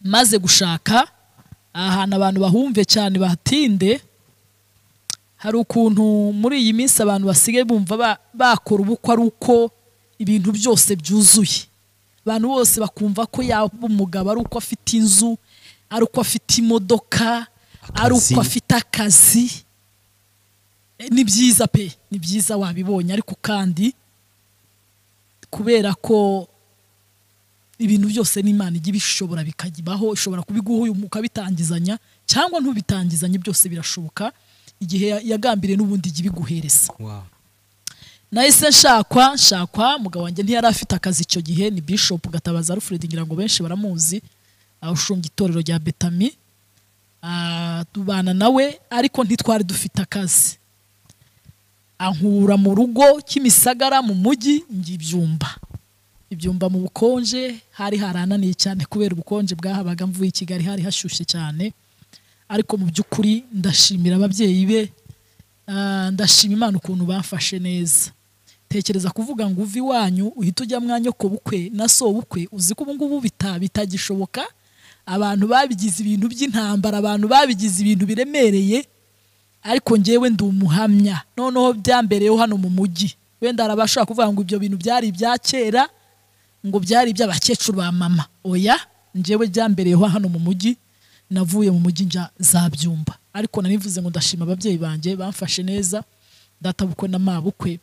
maze gushaka ahantu abantu bahumve cyane bahatinde hari ukuntu muri iyi minsi abantu basigaye bumva ba- bakora ubukwe ari uko ibintu byose byuzuye abantu bose bakumva ko yaba umugabo ari uko afite inzu ari uko afite imodoka ari uko Akazi. afite akazi Eh, ni byiza pe ni byiza wabibonye ariko kandi kubera ko ibintu byose n'imana ijya ibishobora bikabaho ishobora kubiguha uyu ukabitangizanya cyangwa ntubitangizanye byose birashoboka igihe ya- yagambiriye n'ubundi ijya ibiguhereza Wow. nahise nshakwa nshakwa mugabo wanjye ntiyari afite akazi icyo gihe ni bishop gatabaza alfred ngira ngo benshi baramuzi ah, ushunga itorero rya betami Ah, tubana nawe ariko ntitwari dufite akazi ankura mu rugo kimisagara mu mujyi njya ibyumba ibyumba mu bukonje hari harananiye cyane kubera ubukonje bwahabaga mvuye i kigali hari hashyushye cyane ariko mu by'ukuri ndashimira ababyeyi be Ah, ndashima imana ukuntu bamfashe neza tekereza kuvuga ngo uve iwanyu uhita ujya mwanya ku bukwe na so bukwe uzi ko ubu ngubu bita- bitagishoboka abantu babigize ibintu by'intambara abantu babigize ibintu biremereye ariko ngewe ndi umuhamya noneho byambereyeho hano mu mujyi wenda hari abashobora kuvuga ngo ibyo bintu byari ibya kera ngo byari iby'abakecuru ba mama oya ngewe byambereyeho hano mu mujyi navuye mu mujyi nja za byumba ariko nanivuze ngo ndashima ababyeyi banjye bamfashe neza databukwe na mabukwe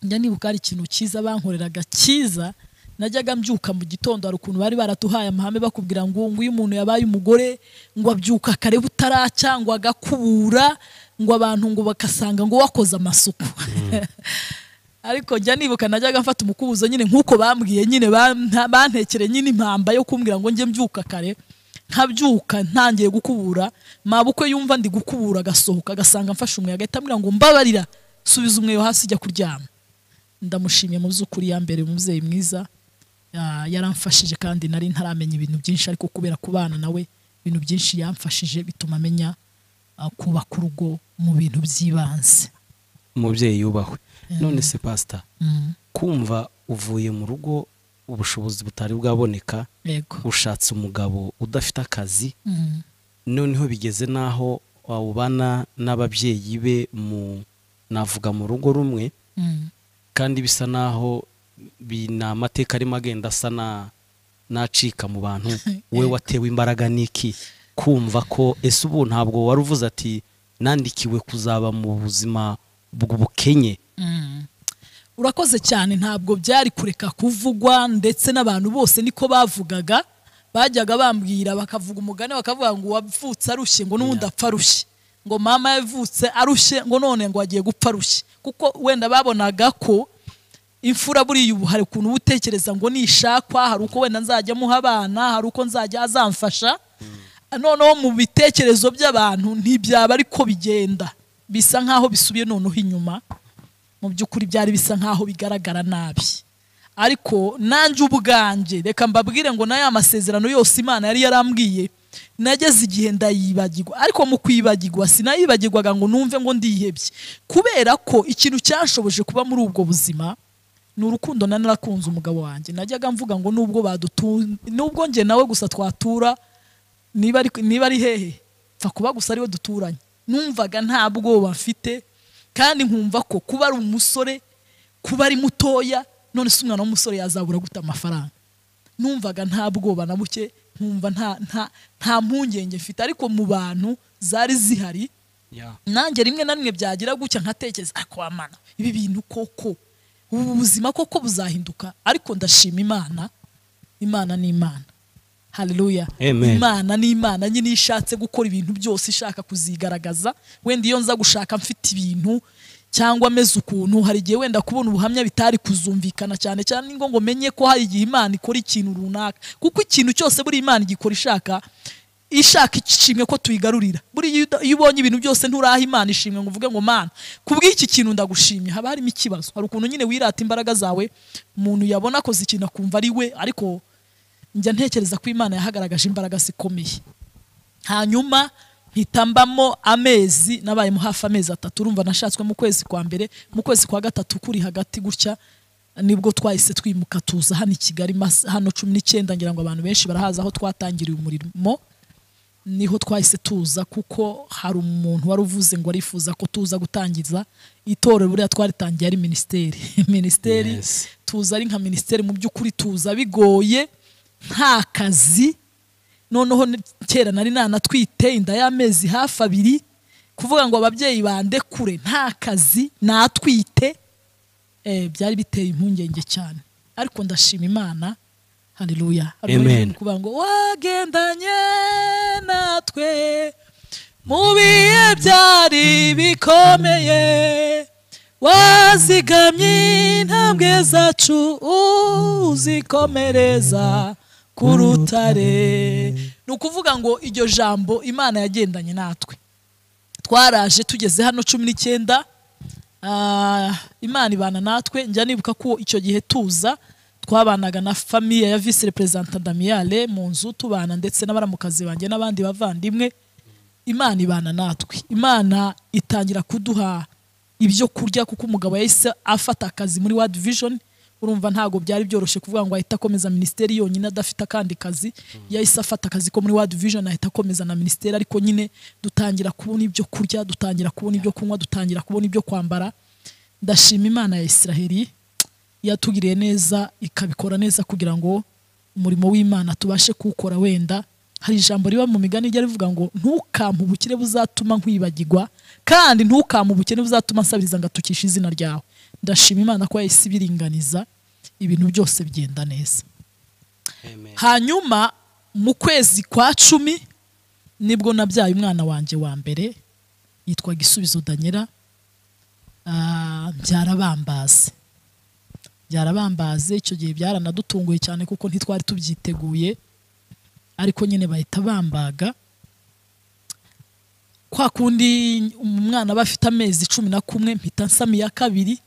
njya nibuka hari ikintu cyiza bankoreraga cyiza najyaga mbyuka mu gitondo hari ukuntu bari baratuhaye amahame bakubwira ngo nguyu umuntu yabaye umugore ngo abyuka kare butaracya ngo agakubura ngo abantu ngo bagasanga ngo wakoze amasuku ariko njya nibuka najyaga mfata umukubuzo nyine nk'uko bambwiye nyine banta- bantekere nyine impamba yo kumbwira ngo njye mbyuka kare nkabyuka ntangiye gukubura mabukwe yumva ndi gukubura agasohoka agasanga mfashe umweyo agahita ambwira ngo mbabarira subiza umweyo hasi jya kuryama ndamushimiye mu by'ukuri ya mbere umubyeyi mwiza ya- yaramfashije kandi nari ntaramenya ibintu byinshi ariko kubera kubana nawe ibintu byinshi yamfashije bituma amenya ah, kubaka urugo mu bintu by'ibanze umubyeyi yubahwe none se pasita kumva uvuye mu rugo ubushobozi butari bwaboneka yego ushatse umugabo udafite akazi Mm. noneho bigeze n'aho wawubana n'ababyeyi be mu navuga mu rugo rumwe Mm. kandi bisa n'aho bi- ni amateka arimo agenda asa na- n'acika mu bantu we watewe imbaraga n'iki kumva ko ese ubu ntabwo wari uvuze ati nandikiwe kuzaba mu buzima bw'ubukenye urakoze cyane ntabwo byari kureka kuvugwa ndetse n'abantu bose niko bavugaga bajyaga bambwira bakavuga umugani bakavuga ngo wavutse arushye ngo n'ubundi apfa arushye ngo mama yavutse arushye ngo none ngo agiye gupfa arushye kuko wenda babonaga ko imfura buriya ubu hari ukuntu uba utekereza ngo nishakwa hari uko wenda nzajya muha abana hari uko nzajya azamfasha noneho mu bitekerezo by'abantu ntibyaba ariko bigenda bisa nk'aho bisubiye noneho inyuma mu by'ukuri byari bisa nk'aho bigaragara nabi ariko nanjye ubwanjye reka mbabwire ngo na ya masezerano yose imana yari yarambwiye nageze igihe ndayibagirwa ariko mu kwibagirwa sinayibagirwaga ngo numve ngo ndihebye kubera ko ikintu cyashoboje kuba muri ubwo buzima ni urukundo nari narakunze umugabo wanjye najyaga mvuga ngo nubwo badutu nubwo njye nawe gusa twatura niba ari niba ari hehe pfa kuba gusa ariwe duturanye numvaga nta bwoba mfite kandi nkumva ko kuba ari umusore kuba ari mutoya none se umwana w'umusore yazabura gute amafaranga numvaga nta bwoba na buke nkumva nta nta nta mpungenge mfite ariko mu bantu zari zihari nanjye rimwe na rimwe byagira gutya nkatekereza ariko wamana ibi bintu koko ubu buzima koko buzahinduka ariko ndashima imana imana ni imana haleluya Amen. imana ni imana nyine iyo ishatse gukora ibintu byose ishaka kuzigaragaza wenda iyo nza gushaka mfite ibintu cyangwa ameze ukuntu hari igihe wenda kubona ubuhamya bitari kuzumvikana cyane cyane ni ngo ngo menye ko hari igihe imana ikora ikintu runaka kuko ikintu cyose buri imana igikora ishaka ishaka ishimwe ko tuyigarurira buriya iyo uda- iyo ubonye ibintu byose nturaha imana ishimwe ngo uvuge ngo mana kubw'iki kintu ndagushimye haba harimo ikibazo hari ukuntu nyine wirata imbaraga zawe umuntu yabona akoze ikintu akumva ari we ariko njya ntekereza ko imana yahagaragaje imbaraga zikomeye hanyuma mpita mbamo amezi nabayemo hafi amezi atatu urumva nashatswe mu kwezi kwa mbere mu kwezi kwa gatatu kuri hagati gutya nibwo twahise twimuka tuza hano i kigali mas- hano cumi n'icyenda ngira ngo abantu benshi barahazi aho twatangiriye umurimo niho twahise tuza kuko hari umuntu wari uvuze ngo arifuza ko tuza gutangiza itorero buriya twaritangiye ari minisiteri minisiteri Yes. tuza ari nka minisiteri mu by'ukuri tuza bigoye nta kazi noneho ni- kera nari nanatwite inda y'amezi hafi abiri kuvuga ngo ababyeyi bandekure nta kazi natwite eh, byari biteye impungenge cyane ariko ndashima imana haleluya Hari Amen. uririmba kuvuga ngo wagendanye natwe mu bihe byari bikomeye wazigamye intambwe zacu uzikomereza ku rutare ni ukuvuga ngo iryo jambo imana yagendanye natwe twaraje tugeze hano cumi n'icyenda ah, imana ibana natwe njya nibuka ko icyo gihe tuza twabanaga na famiye ya visi reperezanta damiyale mu nzu tubana ndetse n'abaramukazi banjye n'abandi bavandimwe imana ibana natwe imana itangira kuduha ibyo kurya kuko umugabo yahise afata akazi muri wadi vision urumva ntabwo byari byoroshye kuvuga ngo ahita akomeza minisiteri yonyine adafite akandi kazi yahise afata akazi ko muri wadi vision ahita akomeza na minisiteri ariko nyine dutangira kubona ibyo kurya dutangira kubona ibyo kunywa dutangira kubona ibyo kwambara ndashima imana ya isiraheli yatugiriye neza ikabikora neza kugira ngo umurimo w'imana tubashe kuwukora wenda hari ijambo riba mu migani rijya rivuga ngo ntukampe ubukire buzatuma nkwibagirwa kandi ntukampe ubukene buzatuma nsabiriza ngo atukishe izina ryawe ndashima imana ko yahise ibiringaniza ibintu byose bigenda neza Amen. hanyuma mu kwezi kwa cumi nibwo nabyaye umwana wanjye wa mbere yitwa gisubizo danyera Ah, byarabambaze byarabambaze icyo gihe byaranadutunguye cyane kuko ntitwari tubyiteguye ariko nyine bahita bambaga kwa kundi umwana aba afite amezi cumi na kumwe mpita nsama iya kabiri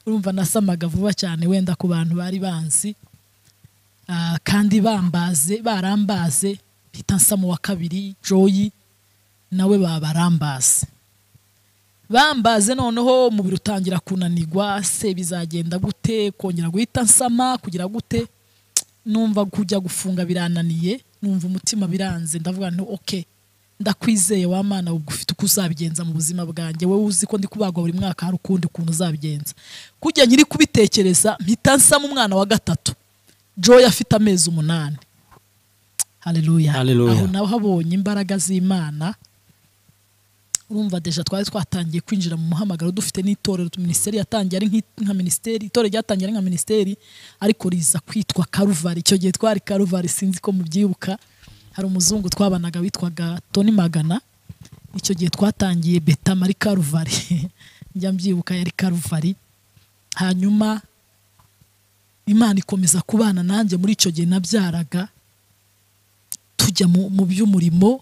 urumva nasamaga vuba cyane wenda ku bantu bari banzi Ah, kandi bambaze barambaze mpita nsamu wa kabiri joyi nawe babarambaze bambaze noneho umubiri utangira kunanigwa se bizagenda gute kongera guhita nsama kugira gute numva kujya gufunga birananiye numva umutima biranze ndavuga nti ok ndakwizeye wa mana ubwo ufite uko uzabigenza mu buzima bwanjye wowe uzi ko ndi kubagwa buri mwaka hari ukundi kuntu uzabigenza kujya nyiri kubitekereza mpita nsama umwana wa gatatu joy afite amezi umunani haleluya Hallelujah. aho nawe habonye imbaraga z'imana urumva deja twari twatangiye kwinjira mu muhamagaro dufite n'itorero minisiteri yatangiye ari nk'i- nka minisiteri itorero ryatangiye ari nka minisiteri ariko riza kwitwa karuvari icyo gihe twari karuvari sinzi ko mubyibuka hari umuzungu twabanaga witwaga toni magana icyo gihe twatangiye beta muri karuvari njya mbyibuka yari karuvari hanyuma imana ikomeza kubana nanjye muri icyo gihe nabyaraga tujya mu mu by'umurimo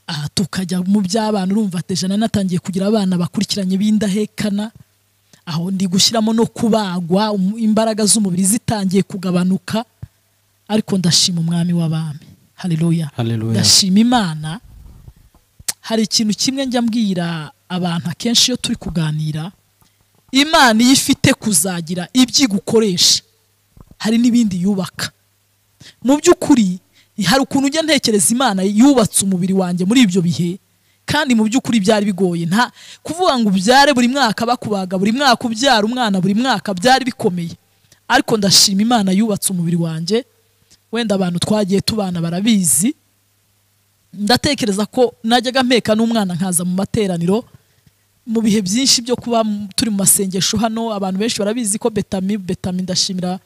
aha tukajya mu by'abana urumva deja nari natangiye kugira abana bakurikiranye b'indahekana aho ndi gushyiramo no kubagwa um- imbaraga z'umubiri zitangiye kugabanuka ariko ndashima umwami w'abami haleluya Hallelujah. ndashima imana hari ikintu kimwe njya mbwira abantu akenshi iyo turi kuganira imana iyo ifite kuzagira ibyo igukoresha hari n'ibindi yubaka mu by'ukuri hari ukuntu ujya ntekereza imana yubatse umubiri wanjye muri ibyo bihe kandi mu by'ukuri byari bigoye nta kuvuga ngo ubyare buri mwaka bakubaga buri mwaka ubyara umwana buri mwaka byari bikomeye ariko ndashima imana yubatse umubiri wanjye wenda abantu twagiye tubana barabizi ndatekereza ko najyaga mpeka n'umwana nkaza mu materaniro mu bihe byinshi byo kuba m- turi mu masengesho hano abantu benshi barabizi ko betami betami ndashimira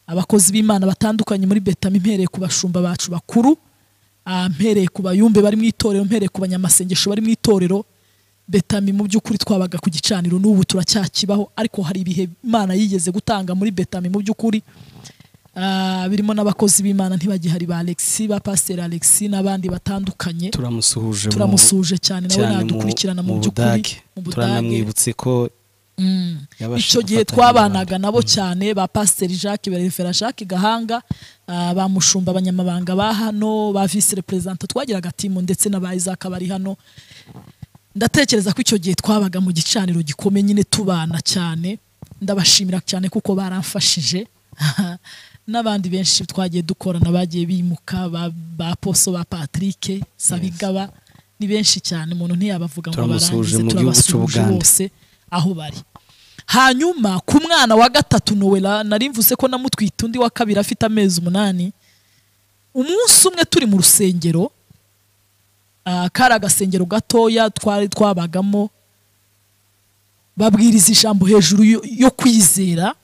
abakozi b'imana batandukanye muri betami mpereye ku bashumba bacu bakuru ah, mpereye ku bayumbe bari mu itorero mpereye ku banyamasengesho bari mu itorero betami mu by'ukuri twabaga ku gicaniro n'ubu turacyakibaho ariko hari ibihe imana yigeze gutanga muri betami mu by'ukuri Ah, birimo n'abakozi b'imana ntibagihari ba Alexis ba pasiteri Alexis n'abandi batandukanye turamusuhuje mu- turamusuhuje cyane nawe cyane mu- nadukurikirana mu mu by'ukuri Budage. mu Budage turanamwibutse ko yabashije icyo gihe gufatanya twabanaga nabo cyane ba pasiteri jacques berefera jacques gahanga ah, ba mushumba abanyamabanga ba hano ba visi reperezanta twagiraga timu ndetse na ba isaac bari hano ndatekereza ko icyo gihe twabaga mu gicaniro gikomeye nyine tubana cyane ndabashimira cyane kuko baramfashije n'abandi benshi twagiye dukorana bagiye bimuka ba- ba poso ba patrick sabigaba ni benshi cyane umuntu ntiyabavuga ngo Turamusuhuje barangize mu gihugu turabasuhuje c'Ubugande. bose aho bari hanyuma ku mwana wa gatatu nowela nari mvuze ko namutwite undi wa kabiri afite amezi umunani umunsi umwe turi mu rusengero ah, kari agasengero gatoya twari twabagamo babwiriza ijambo hejuru yo- yo kwizera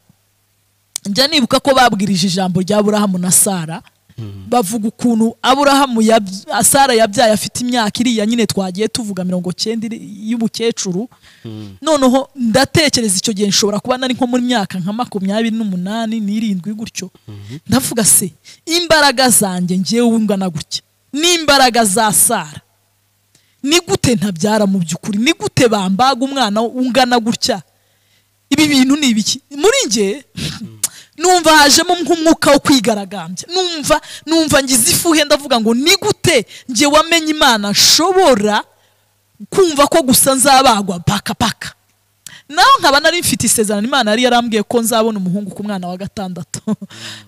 njya nibuka ko babwirije ijambo rya aburahamu na sara bavuga ukuntu aburahamu yab- sara yabyaye afite imyaka iriya nyine twagiye tuvuga mirongo cyenda iri- y'ubukecuru noneho ndatekereza icyo gihe nshobora kuba nari nko mu myaka nka makumyabiri n'umunani n'irindwi gutyo ndavuga se imbaraga zanjye ngewe ungana gutya n'imbaraga za sara ni gute ntabyara mu by'ukuri ni gute bambaga umwana ungana gutya ibi bintu ni ibiki muri njye numva hajemo nk'umwuka wo kwigaragambya numva numva ngize ifuhe ndavuga ngo ni gute njye wamenye imana nshobora kumva ko gusa nzabagwa paka paka naho nkaba nari mfite isezerano imana yari yarambwiye ko nzabona umuhungu ku mwana wa gatandatu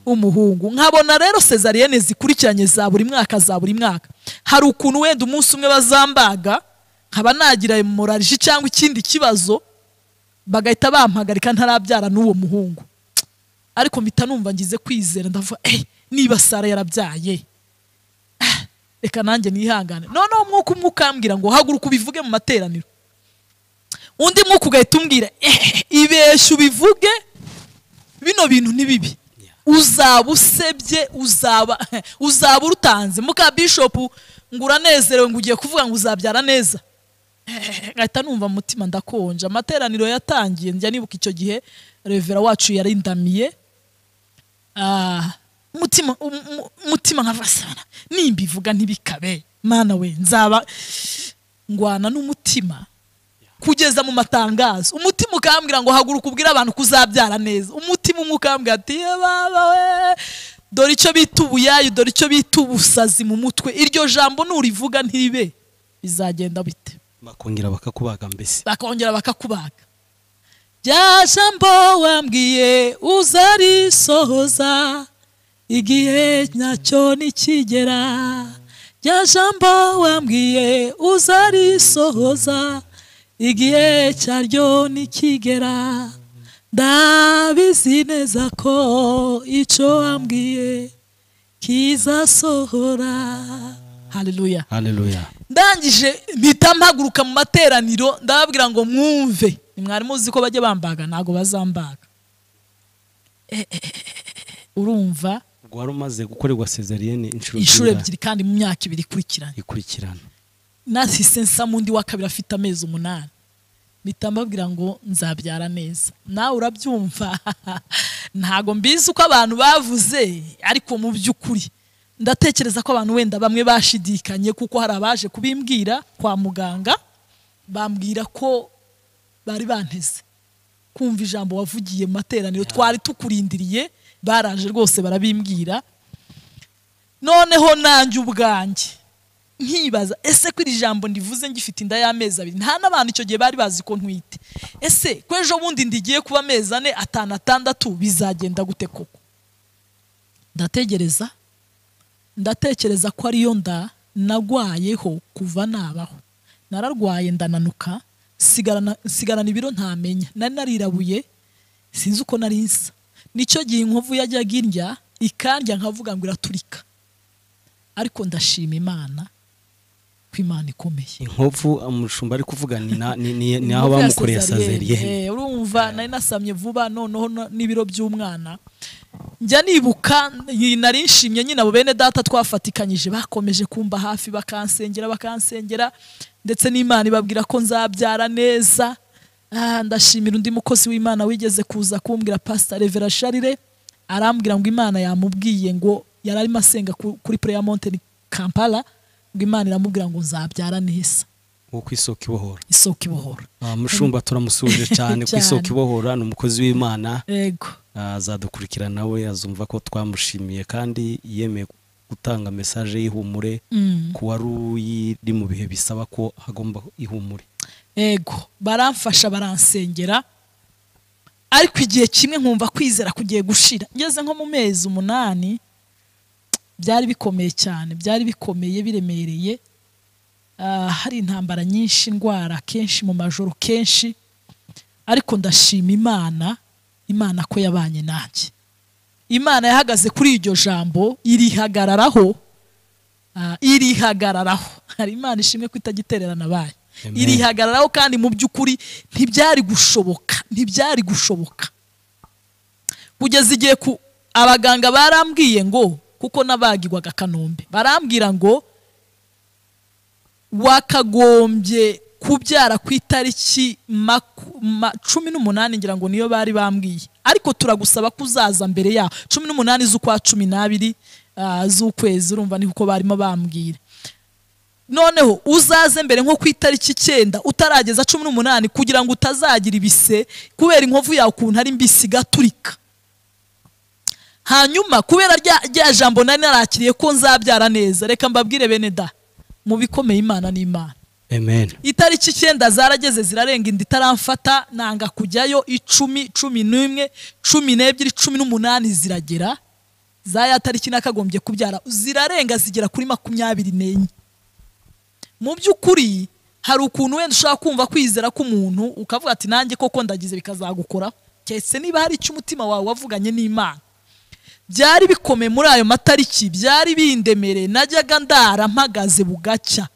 w'umuhungu nkabona rero sezariyene zikurikiranye za buri mwaka za buri mwaka hari ukuntu wenda umunsi umwe bazambaga nkaba nagira hemorrhage cyangwa ikindi kibazo bagahita bampagarika ntarabyara n'uwo muhungu ariko mpita numva ngize kwizera ndavuga eh niba sara yarabyaye Ah, reka nanjye nihangane noneho umwuka umwe ukambwira ngo haguruka ubivuge mu materaniro undi mwuka ugahita umbwira eh ibeshya ubivuge bino bintu ni bibi uzaba usebye uzaba uzaba urutanze muka bishopu ngo uranezerewe ngo ugiye kuvuga ngo uzabyara neza ngahita numva mu mutima ndakonje amateraniro yatangiye njya nibuka icyo gihe revera wacu yarindamiye Ah, umutima um- um- umutima nkavasana nimbivuga ntibikabe mana we nzaba ngwana n'umutima kugeza mu matangazo umutima ukambwira ngo haguruka ubwire abantu kuzabyara neza umutima umwe ukambwira ati "Ye baba we dore icyo bita ubuyayu dore icyo bita ubusazi mu mutwe iryo jambo nurivuga ntibe bizagenda bite bakongera bakakubaga mbese bakongera bakakubaga rya jambo wambwiye uzarisohoza igihe nyacyo nikigera rya jambo wambwiye uzarisohoza igihe cyaryo nikigera ndabizi neza ko icyo wambwiye kizasohora haleluya haleluya ndangije mpita mpaguruka mu materaniro ndababwira ngo mwumve mwari muzi ko bajya bambaga ntabwo bazambaga Eh, eh, eh, eh, urumva ubwo wari umaze gukorerwa sezariyene inshuro inshuro ebyiri ebyiri kandi mu myaka ibiri ikurikiranye ikurikirana nahise nsa mu ndi wa kabiri afite amezi umunani mpita mbabwira ngo nzabyara neza nawe urabyumva ntabwo mbizi uko abantu bavuze ariko mu by'ukuri ndatekereza ko abantu wenda bamwe bashidikanye kuko hari abaje kubimbwira kwa muganga bambwira ko bari banteze kumva ijambo wavugiye mu materaniro twari tukurindiriye baraje rwose barabimbwira noneho nanjye ubwanjye nkibaza ese ko iri jambo ndivuze ngifite inda y'amezi abiri nta n'abantu icyo gihe bari bazi ko ntwite ese ko ejo bundi ndigiye kuba amezi ane atanu atandatu bizagenda gute koko ndategereza ndatekereza ko ariyo nda nagwayeho kuva nabaho nararwaye ndananuka sigarana sigarana ibiro ntamenya nari narirabuye sinzi uko nari nsa nicyo gihe inkovu yajyaga indya ikandya nkavuga ngo iraturika ariko ndashima imana ko imana ikomeye inkovu umushumba ari kuvuga ni na- ni- ni ni aho Inkovu ya bamukoreye sezariyene Eh, urumva nari nasamye vuba noneho no- n'ibiro by'umwana njya nibuka nyi- nari nshimye nyine abo bene data twafatikanyije bakomeje kumba hafi bakansengera bakansengera ndetse n'imana ibabwira ko nzabyara neza Ah, ndashimira undi mukozi w'imana wigeze kuza kumbwira pasita revera sharire arambwira ngo imana yamubwiye ngo yari arimo asenga ku- kuri pureya monteni kampala ngo imana iramubwira ngo nzabyara neza wo ku isoko ibohora isoko ibohora Ah, mushumba turamusuhuje cyane ku isoko Cyane. ibohora ni umukozi w'imana yego Ah, azadukurikirana we azumva ko twamushimiye kandi yemeye gutanga mesaje y'ihumure ku wari uri mu bihe bisaba ko hagomba ihumure ego baramfasha baransengera ariko igihe kimwe nkumva kwizera kugiye gushira ngeze nko mu mezi umunani byari bikomeye cyane byari bikomeye biremereye Ah, hari intambara nyinshi indwara kenshi mu majoro kenshi ariko ndashima imana imana ko yabanye nanjye imana yahagaze kuri iryo jambo irihagararaho Ah, irihagararaho hari imana ishimwe ko itagitererana abayo Amen. irihagararaho kandi mu by'ukuri ntibyari gushoboka ntibyari gushoboka kugeza igihe ku abaganga barambwiye ngo kuko nabagirwaga kanombe barambwira ngo wakagombye kubyara ku itariki maku- ma- cumi n'umunani ngira ngo niyo bari bambwiye ariko turagusaba ko uzaza mbere yaho cumi n'umunani z'ukwa cumi n'abiri ah, z'ukwezi urumva ni kuko barimo bambwira noneho uzaze mbere nko ku itariki icyenda utarageza cumi n'umunani kugira ngo utazagira ibise kubera inkovu yawe ukuntu ari mbisi igaturika hanyuma kubera rya, rya jambo nari narakiriye ko nzabyara neza reka mbabwire bene da mu bikomeye imana ni imana amen itariki icyenda zarageze zirarenga inda itaramfata nanga kujyayo icumi cumi n'imwe cumi n'ebyiri cumi n'umunani ziragera za ya tariki nakagombye kubyara zirarenga zigera kuri makumyabiri n'enye mu by'ukuri hari ukuntu wenda ushobora kumva kwizera k'umuntu ukavuga ati nanjye koko ndagize bikazagukora keretse niba hari icyo umutima wawe wavuganye n'imana byari bikomeye muri ayo matariki byari bindemereye najyaga ndara mpagaze bugacya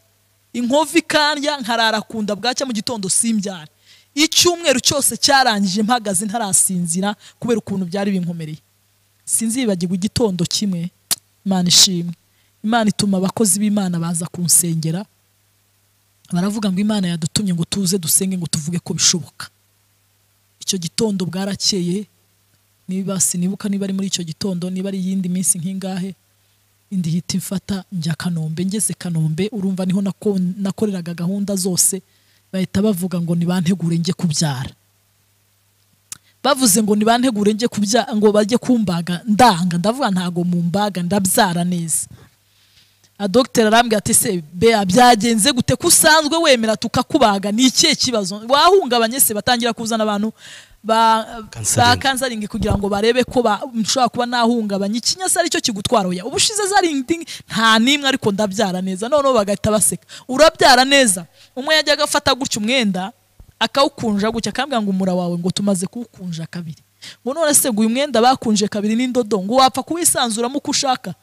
inkovu ikandya nkarara ku nda bwacya mu gitondo simbyara icyumweru cyose cyarangije mpagaze ntarasinzira kubera ukuntu byari binkomereye sinzibagirwa igitondo kimwe imana ishimwe imana ituma abakozi b'imana baza kunsengera baravuga ngo imana yadutumye ngo tuze dusenge ngo tuvuge ko bishoboka icyo gitondo bwarakeye niba sinibuka niba ari muri icyo gitondo niba ari iyindi minsi nk'ingahe indi hita imfata njya kanombe ngeze kanombe urumva niho nako- nakoreraga gahunda zose bahita bavuga ngo nibantegure njye kubyara bavuze ngo nibantegure njye kubya ngo bajye kumbaga ndanga ndavuga ntago mu mbaga ndabyara neza a dogiteri arambwira ati se bea byagenze gute ko usanzwe wemera tukakubaga ni ikihe kibazo wahungabanye se batangira kuzana abantu ba ba Counseling. kansaringi kugira ngo barebe ko ba- nshobora kuba nahungabanya ikinyasa aricyo kigutwara oya ubushize zaringi nta n'imwe ariko ndabyara neza noneho bagahita baseka urabyara neza umwe yajyaga afata gutya umwenda akawukunja gutya akambwira ngo umura wawe ngo tumaze kuwukunja kabiri ngo none se guyu mwenda bakunje kabiri n'indodo ngo wapfa kuwisanzuramo uko ushaka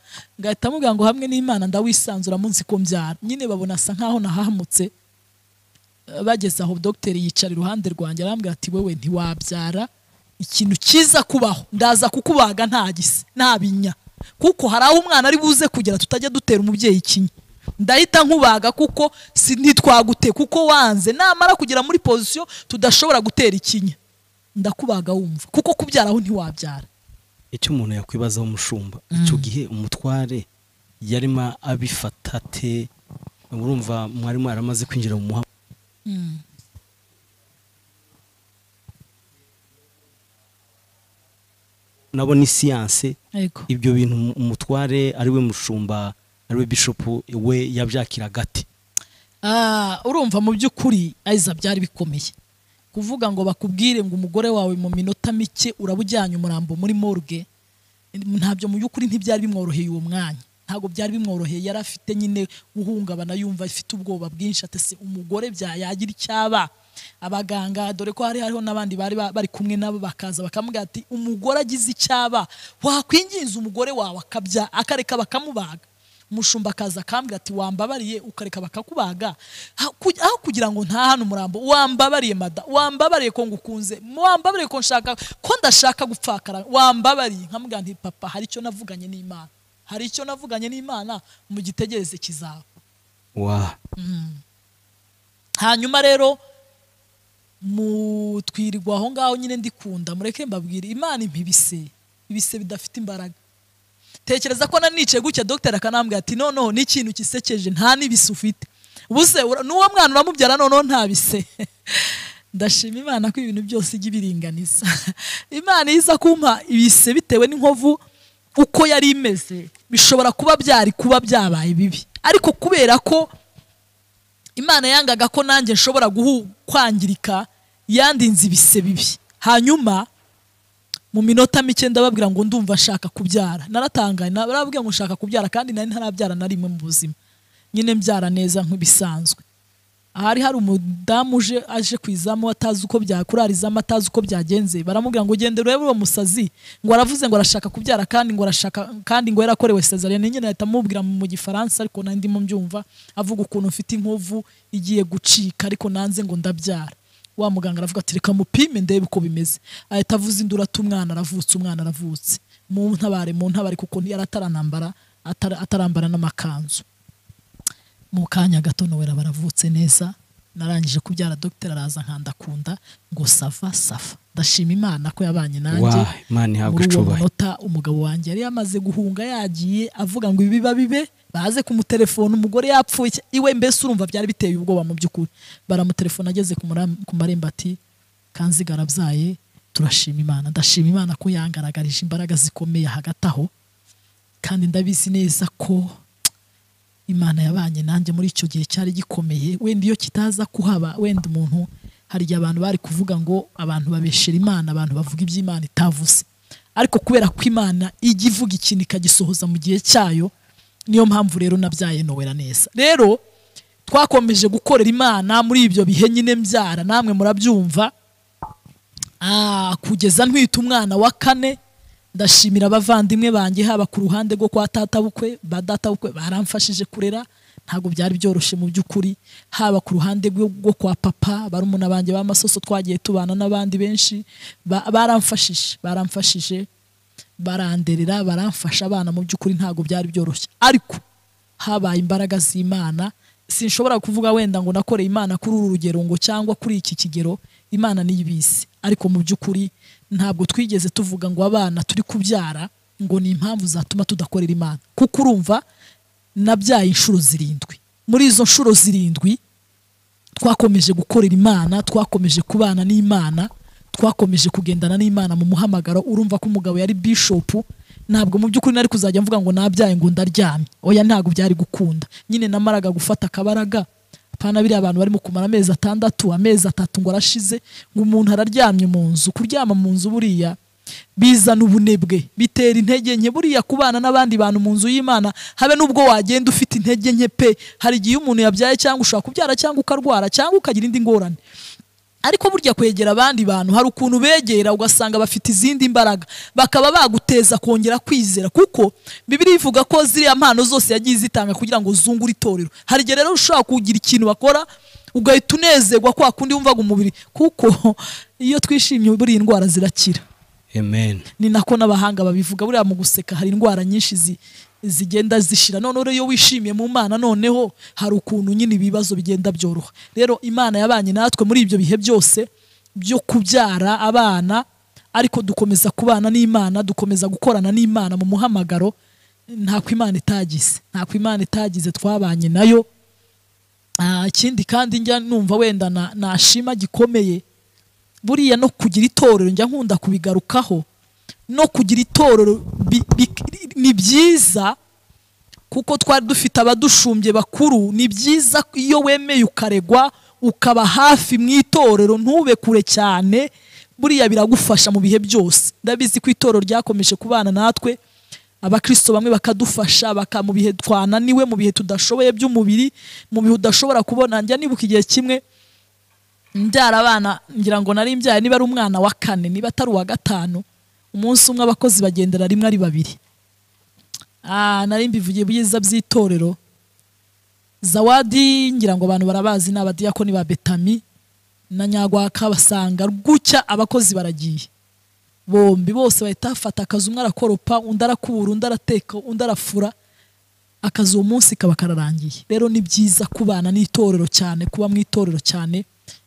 ngahita mubwira ngo hamwe n'imana ndawisanzuramo nzi ko mbyara nyine babona asa nkaho nahamutse bageze aho dogiteri yicara iruhande rwanjye arambwira ati wewe ntiwabyara ikintu cyiza kubaho ndaza kukubaga nta gise nta binya kuko hari aho umwana ari buze kugera tutajya dutera umubyeyi ikinya ndahita nkubaga kuko si ntitwagute kuko wanze namara kugera muri pozisiyo tudashobora gutera ikinya ndakubaga wumva kuko kubyara aho ntiwabyara icyo umuntu yakwibazaho umushumba icyo gihe umutware yarimo abifata ate urumva mwarimu yaramaze kwinjira mu muhanda nabo ni siyanse yego ibyo bintu um- umutware ariwe mushumba ariwe bishopu we yabyakira gate Ah, urumva mu by'ukuri ayiza byari bikomeye kuvuga ngo bakubwire ngo umugore wawe mu minota mike uraba ujyanye umurambo muri morgue ntabyo mu by'ukuri ntibyari bimworoheye uwo mwanya ntabwo byari bimworoheye yari afite nyine guhungabana yumva afite ubwoba bwinshi atese umugore bya yagira icyaba abaganga dore ko hari hariho n'abandi bari ba- bari kumwe nabo bakaza bakamubwira ati umugore agize icyaba wakwinginza umugore wawe akabya akareka bakamubaga umushumba akaza akambwira ati wambabariye ukareka bakakubaga Ha- ku- aho kugira ngo ntahane umurambo wambabariye mada wambabariye ko ngukunze wambabariye ko nshaka ko ndashaka gupfakara wambabariye nkamubwira nti papa hari icyo navuganye n'imana hari icyo navuganye n'imana mu gitegereze kizawe wa hanyuma rero mutwirirwa aho ngaho nyine ndikunda mureke mbabwire imana impa ibise ibise bidafite imbaraga tekereza ko nanicaye gutya dogiteri akanambwira ati noneho ni ikintu gisekeje nta n'ibise ufite ubuse ura- n'uwo mwana uramubyara noneho nta bise ndashima imana ko ibintu byose ijya ibiringaniza imana iza kumpa ibise bitewe n'inkovu uko yari imeze bishobora kuba byari kuba byabaye bibi ariko kubera ko imana yangaga ko nanjye nshobora guhu kwangirika yandinze ibise bibi hanyuma mu minota mike ndababwira ngo ndumva nshaka kubyara naratangaye narababwira ngo nshaka kubyara kandi nari ntarabyara na rimwe mu buzima nyine mbyara neza nk'ibisanzwe ahari hari umudamu uje aje ku izamu atazi uko byakura izamu atazi uko byagenze baramubwira ngo ugende urebe uwo musazi ngo aravuze ngo arashaka kubyara kandi ngo arashaka kandi ngo yarakorewe sezariyene nyine ahita amubwira mu gifaransa ariko nandi ndimo mbyumva avuga ukuntu mfite inkovu igiye gucika ariko nanze ngo ndabyara wa muganga aravuga ati reka mupime ndebe uko bimeze ahita avuza indura ati umwana aravutse umwana aravutse mu ntabare mu ntabare kuko yari ataranambara atara- atarambara n'amakanzu mu kanya gato nowera baravutse neza narangije kubyara dogiteri araza nkandakunda ngo sava safa ndashima imana ko yabanye nanjye Wah, Imana ihabwe muri uwo icubaha munota umugabo wanjye yari yamaze guhunga yagiye avuga ngo ibi biba bibe baze kumutelefona umugore yapfuye iki- iwe mbese urumva byari biteye ubwoba mu by'ukuri baramutelefona ageze ku mura- ku marembo ati kanziga arabyaye turashima imana ndashima imana ko yangaragarije imbaraga zikomeye hagati aho kandi ndabizi neza ko imana yabanye nanjye muri icyo gihe cyari gikomeye wenda iyo kitaza kuhaba wenda umuntu hari igihe abantu bari kuvuga ngo abantu babeshera imana abantu bavuga iby'imana itavuze ariko kubera ko imana ijya ivuga ikintu ikagisohoza mu gihe cyayo niyo mpamvu rero nabyaye nowera neza rero twakomeje gukorera imana muri ibyo bihe nyine mbyara namwe murabyumva Ah, kugeza ntwita umwana wa kane ndashimira abavandimwe banjye haba ku ruhande rwo kwa tatabukwe ba databukwe baramfashije kurera ntabwo byari byoroshye mu by'ukuri haba ku ruhande rwo rwo kwa papa barumuna banjye b'amasoso twagiye tubana n'abandi benshi ba- baramfashije baramfashije baranderera baramfasha abana mu by'ukuri ntabwo byari byoroshye ariko habaye imbaraga z'imana sinshobora kuvuga wenda ngo nakoreye imana kuri uru rugero ngo cyangwa kuri iki kigero imana niyibise ariko mu by'ukuri ntabwo twigeze tuvuga ngo abana turi kubyara ngo ni impamvu zatuma tudakorera imana kuko urumva nabyaye inshuro zirindwi muri izo nshuro zirindwi twakomeje gukorera imana twakomeje kubana n'imana twakomeje kugendana n'imana mu muhamagaro urumva ko umugabo yari bishopu ntabwo mu by'ukuri nari kuzajya mvuga ngo nabyaye ngo ndaryamye oya ntabwo byari gukunda nyine namaraga gufata akabaraga apana biriya abantu barimo kumara amezi atandatu amezi atatu ngo arashize ngo umuntu araryamye mu nzu kuryama mu nzu buriya bizana ubunebwe bitera intege nke buriya kubana n'abandi bantu mu nzu y'imana habe n'ubwo wagenda ufite intege nke pe hari igihe umuntu yabyaye cyangwa ushobora kubyara cyangwa ukarwara cyangwa ukagira indi ngorane ariko burya kwegera abandi bantu hari ukuntu begera ugasanga bafite izindi mbaraga bakaba baguteza kongera kwizera kuko bibiri ivuga ko ziriya mpano zose yagiye izitanga kugira ngo zungure itorero hari igihe rero ushobora kugira ikintu bakora ugahita unezerwa kwa kundi wumvaga umubiri kuko iyo twishimye buriya indwara zirakira amen ni nako n'abahanga babivuga buriya mu guseka hari indwara nyinshi zi- zigenda zishira noneho rero iyo wishimiye mu mana noneho hari ukuntu nyine ibibazo bigenda byoroha rero imana yabanye natwe muri ibyo bihe byose byo kubyara abana ariko dukomeza kubana n'imana dukomeza gukorana n'imana mu muhamagaro ntako imana itagize ntako imana itagize twabanye nayo Ah, ikindi kandi njya numva wenda na- nashima gikomeye buriya no kugira itorero njya nkunda kubigarukaho no kugira itorero bi- bi- ni byiza kuko twari dufite abadushumbye bakuru ni byiza ko iyo wemeye ukaregwa ukaba hafi mu itorero ntube kure cyane buriya biragufasha mu bihe byose ndabizi ko itorero ryakomeje kubana natwe abakristo bamwe bakadufasha baka mu bihe twananiwe mu bihe tudashoboye by'umubiri mu bihe udashobora kubona njya nibuka igihe kimwe mbyara abana ngira ngo nari mbyaye niba ari umwana wa kane niba atari uwa gatanu umunsi umwe abakozi bagendera rimwe ari babiri Ah, nari mbivugiye byiza by'itorero zawadi ngira ngo abantu barabazi ni abadiyakoni ba betami na nyagwaka basanga gutya abakozi baragiye bombi bose bahita bafata akazi umwe arakoropa undi arakubura undi arateka undi arafura akazi uwo munsi kaba kararangiye rero ni byiza kubana n'itorero cyane kuba mu itorero cyane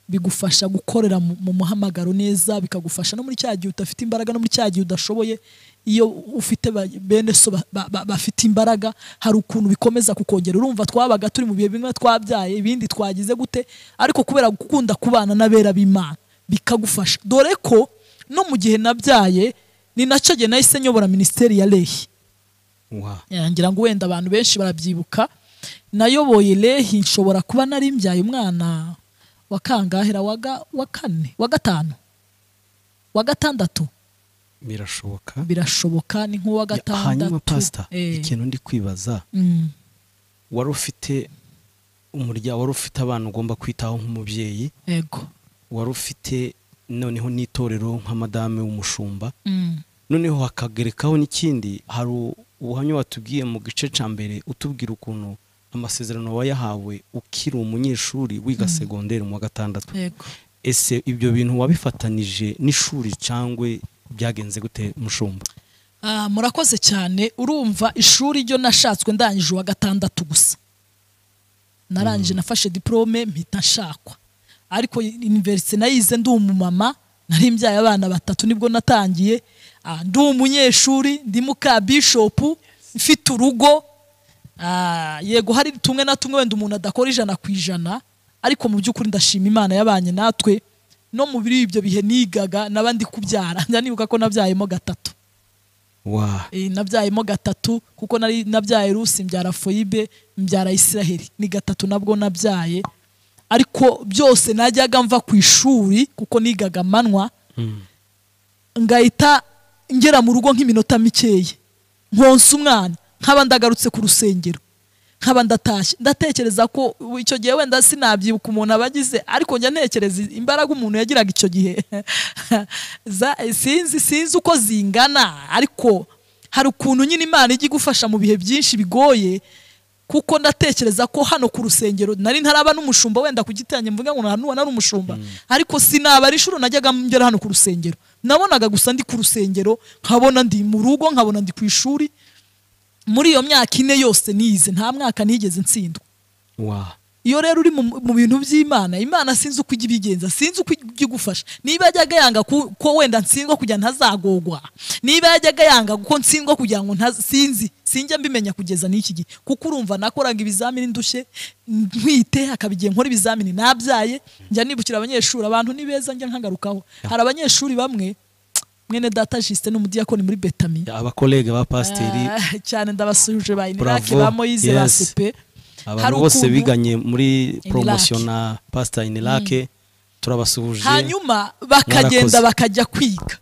bigufasha gukorera mu mu muhamagaro neza bikagufasha no muri cya gihe udafite imbaraga no muri cya gihe udashoboye iyo ufite ba- bene so ba- ba- ba- bafite imbaraga hari ukuntu bikomeza kukongera urumva twabaga turi mu bihe bimwe twabyaye ibindi twagize gute ariko kubera gukunda kubana n'abera b'imana bikagufasha dore ko no mu gihe nabyaye ni nacyo gihe nahise nyobora minisiteri ya rehi Wah, Eh, ngira ngo wenda abantu benshi barabyibuka nayoboye lehi nshobora kuba nari mbyaye umwana wa kangahera wa ga- wa kane wa gatanu wa gatandatu birashoboka birashoboka ni nk'uwa Ya, hanyuma gatandatu pasita Eh, ikintu ndi kwibaza mm, wari ufite umuryango wari ufite abana ugomba kwitaho nk'umubyeyi yego wari ufite noneho n'itorero nka madame w'umushumba Mm, noneho hakagerekaho n'ikindi hari u- ubuhamya watubwiye mu gice cya mbere utubwira ukuntu amasezerano wayahawe ukiri umunyeshuri wiga segonderi mu wa gatandatu yego ese ibyo bintu wabifatanije n'ishuri cyangwa byagenze gute mushumba Ah, murakoze cyane urumva ishuri ryo nashatswe ndangije uwa gatandatu gusa narangije nafashe diporome mpita nshakwa ariko univerisite nayize ndi umumama nari mbyaye abana batatu nibwo natangiye Ah, ndi umunyeshuri ndi muka bishopu mfite urugo Ah, yego hari tumwe na tumwe wenda umuntu adakora ijana ku ijana ariko mu by'ukuri ndashima imana yabanye natwe no mu biri ibyo bihe nigaga n'abandi kubyara njya nibuka ko nabyayemo gatatu wa Eh, nabyayemo gatatu kuko nari nabyaye rusi mbyara foyibe mbyara isiraheli ni gatatu nabwo nabyaye ariko byose najyaga mva ku ishuri kuko nigaga amanywa ngahita ngera mu rugo nk'iminota mikeya nkonsa umwana nkaba ndagarutse ku rusengero nkaba ndatashye ndatekereza ko ubu icyo gihe wenda sinabyibuka umuntu aba agize ariko njya ntekereza imbaraga umuntu yagiraga icyo gihe Za- sinzi sinzi uko zingana ariko hari ukuntu nyine imana ijya igufasha mu bihe byinshi bigoye kuko ndatekereza ko hano ku rusengero nari ntaraba n'umushumba wenda kugitange mvuga ngo ntanuba nari umushumba ariko sinaba ari inshuro najyaga ngera hano ku rusengero nabonaga gusa ndi ku rusengero nkabona ndi mu rugo nkabona ndi ku ishuri muri iyo myaka ine yose nize nta mwaka nigeze nsindwa wa iyo rero uri mu, mu bintu by'imana imana sinzi uko ijya ibigenza sinzi uko ijya igufasha niba yajyaga yanga ku- ko wenda ntsindwa kugira ntazagogwa niba yajyaga yanga ko ntsindwa kugira ngo nta- sinzi sinjya mbimenya kugeza n'iki gihe kuko urumva nakoraga ibizamini ndushye ntwite hakaba igihe nkora ibizamini nabyaye njya nibukira abanyeshuri abantu ni beza njya nkagarukaho hari abanyeshuri bamwe mwene data jisite n'umudiyakoni muri betami abakolege ba pasiteri Ah, cyane ndabasuje ba inirake Bravo, ba moyize ba yes. sepe abantu bose biganye muri Iniraki. poromosiyo na pasita inirake turabasuhuje hanyuma bakagenda Mwarakoze. bakajya kwiga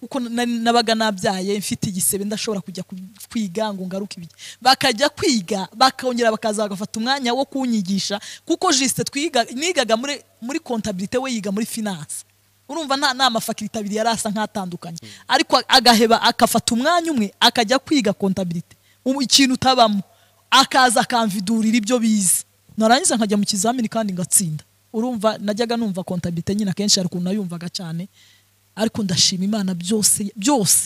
kuko na- nabaga nabyaye mfite igisebe ndashobora kujya ku- kwiga ngo ngaruke ibyo bakajya kwiga bakongera bakaza bagafata umwanya wo kunyigisha kuko jisite twiga nigaga muri muri kontabirite we yiga muri finance urumva nta nta mafakirite abiri yari asa nk'atandukanye ariko agaheba agafata umwanya umwe akajya kwiga kontabirite ubu ikintu utabamo akaza akamvidurira ibyo bize narangiza nkajya mu kizamini kandi ngatsinda urumva najyaga numva kontabirite nyine akenshi hari ukuntu nayumvaga cyane ariko ndashima imana byose byose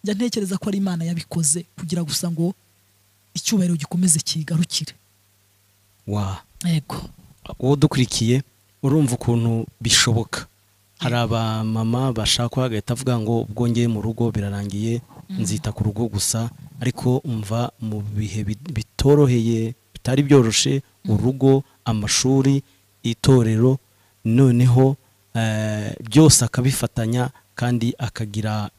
njya ntekereza ko ari imana yabikoze kugira gusa ngo icyubahiro gikomeze kigarukire wa yego uwo dukurikiye urumva ukuntu bishoboka hari abamama bashaka bagahita avuga ngo ubwo ngeye mu rugo birarangiye nzita ku rugo gusa ariko umva mu bihe bit- bitoroheye bitari byoroshe urugo amashuri itorero noneho eh, byose akabifatanya kandi akagira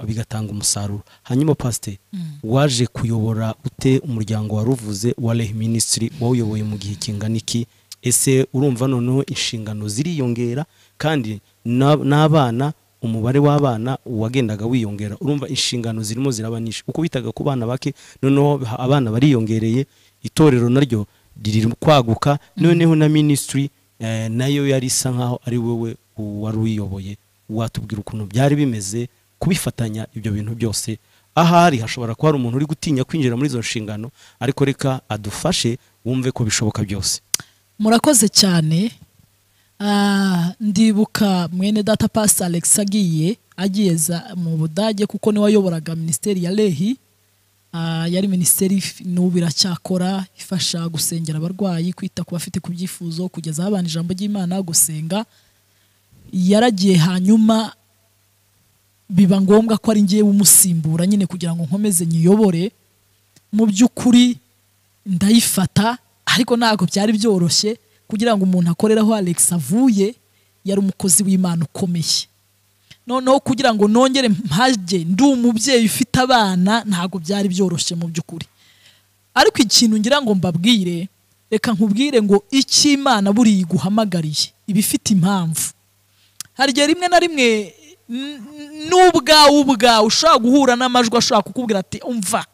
bigatanga umusaruro hanyuma pasite waje kuyobora ute umuryango waruvuze wa rehe minisitiri wawuyoboye mu gihe kingana iki ese urumva noneho inshingano ziriyongera kandi na- n'abana umubare w'abana wagendaga wiyongera urumva inshingano zirimo ziraba nyinshi uko bitaga ku bana bake noneho ha- abana bariyongereye itorero naryo riri kwaguka noneho na minisitiri eh, nayo yari isa nkaho ari wowe wari uyiyoboye watubwira ukuntu byari bimeze kubifatanya ibyo bintu byose ahari hashobora kuba hari umuntu uri gutinya kwinjira muri izo nshingano ariko reka adufashe wumve ko bishoboka byose murakoze cyane Ah, ndibuka mwene data pasi alex agiye agiye za- mu budage kuko niwe wayoboraga minisiteri ya rehi Ah, yari minisiteri if- n'ubu iracyakora ifasha gusengera abarwayi kwita ku bafite ku byifuzo kugeza abana ijambo ry'imana gusenga yaragiye hanyuma biba ngombwa ko ari ngewe umusimbura nyine kugira ngo nkomeze nyiyobore mu by'ukuri ndayifata ariko ntabwo byari byoroshye kugira ngo umuntu akorere aho alex avuye yari umukozi w'imana ukomeye noneho kugira ngo nongere mpajye ndi umubyeyi ufite abana ntabwo byari byoroshye mu by'ukuri ariko ikintu ngira ngo mbabwire reka nkubwire ngo icyo imana buriya iguhamagariye iba ifite impamvu hari igihe rimwe na rimwe n- n- n'ubwawe ubwawe ushobora guhura n'amajwi ashobora kukubwira ati umva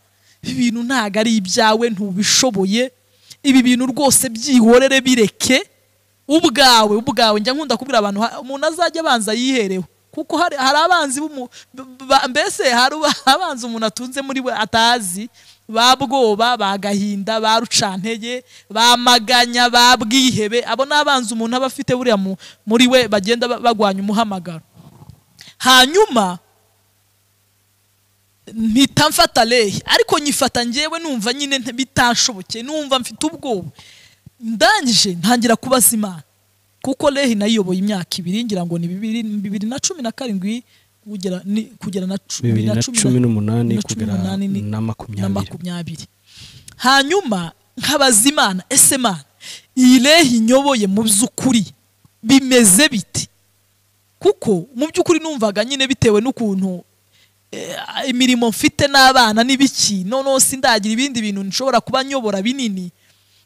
ibi bintu ntabwo ari ibyawe ntubishoboye ibi bintu rwose byihorere bireke ubwawe ubwawe njya nkunda kubwira abantu ha- umuntu azajya abanza yihereho kuko hari hari abanzi b'umu- b- ba- mbese hari uba- abanzi umuntu atunze muri we atazi ba bwoba ba gahinda ba rucantege ba maganya ba bwihebe abo ni abanzi umuntu aba afite buriya mu- muri we bagenda ba- bagwanya umuhamagaro hanyuma mpita mfata lehi ariko nyifata ngewe numva nyine nta- bitashobokeye numva mfite ubwoba ndangije ntangira kubaza imana kuko lehi nayiyoboye imyaka ibiri ngira ngo ni bibiri bibiri na cumi na karindwi kugera ni- kugera na cu- bibiri na cumi n'umunani na cumi kugera n'umunani ni- na na makumyabiri makumyabiri hanyuma nkabaza imana ese mana iyi lehi nyoboye mu by'ukuri bimeze bite kuko mu by'ukuri numvaga nyine bitewe n'ukuntu eh, imirimo mfite n'abana n'ibiki noneho sindagira ibindi bintu nshobora kuba nyobora binini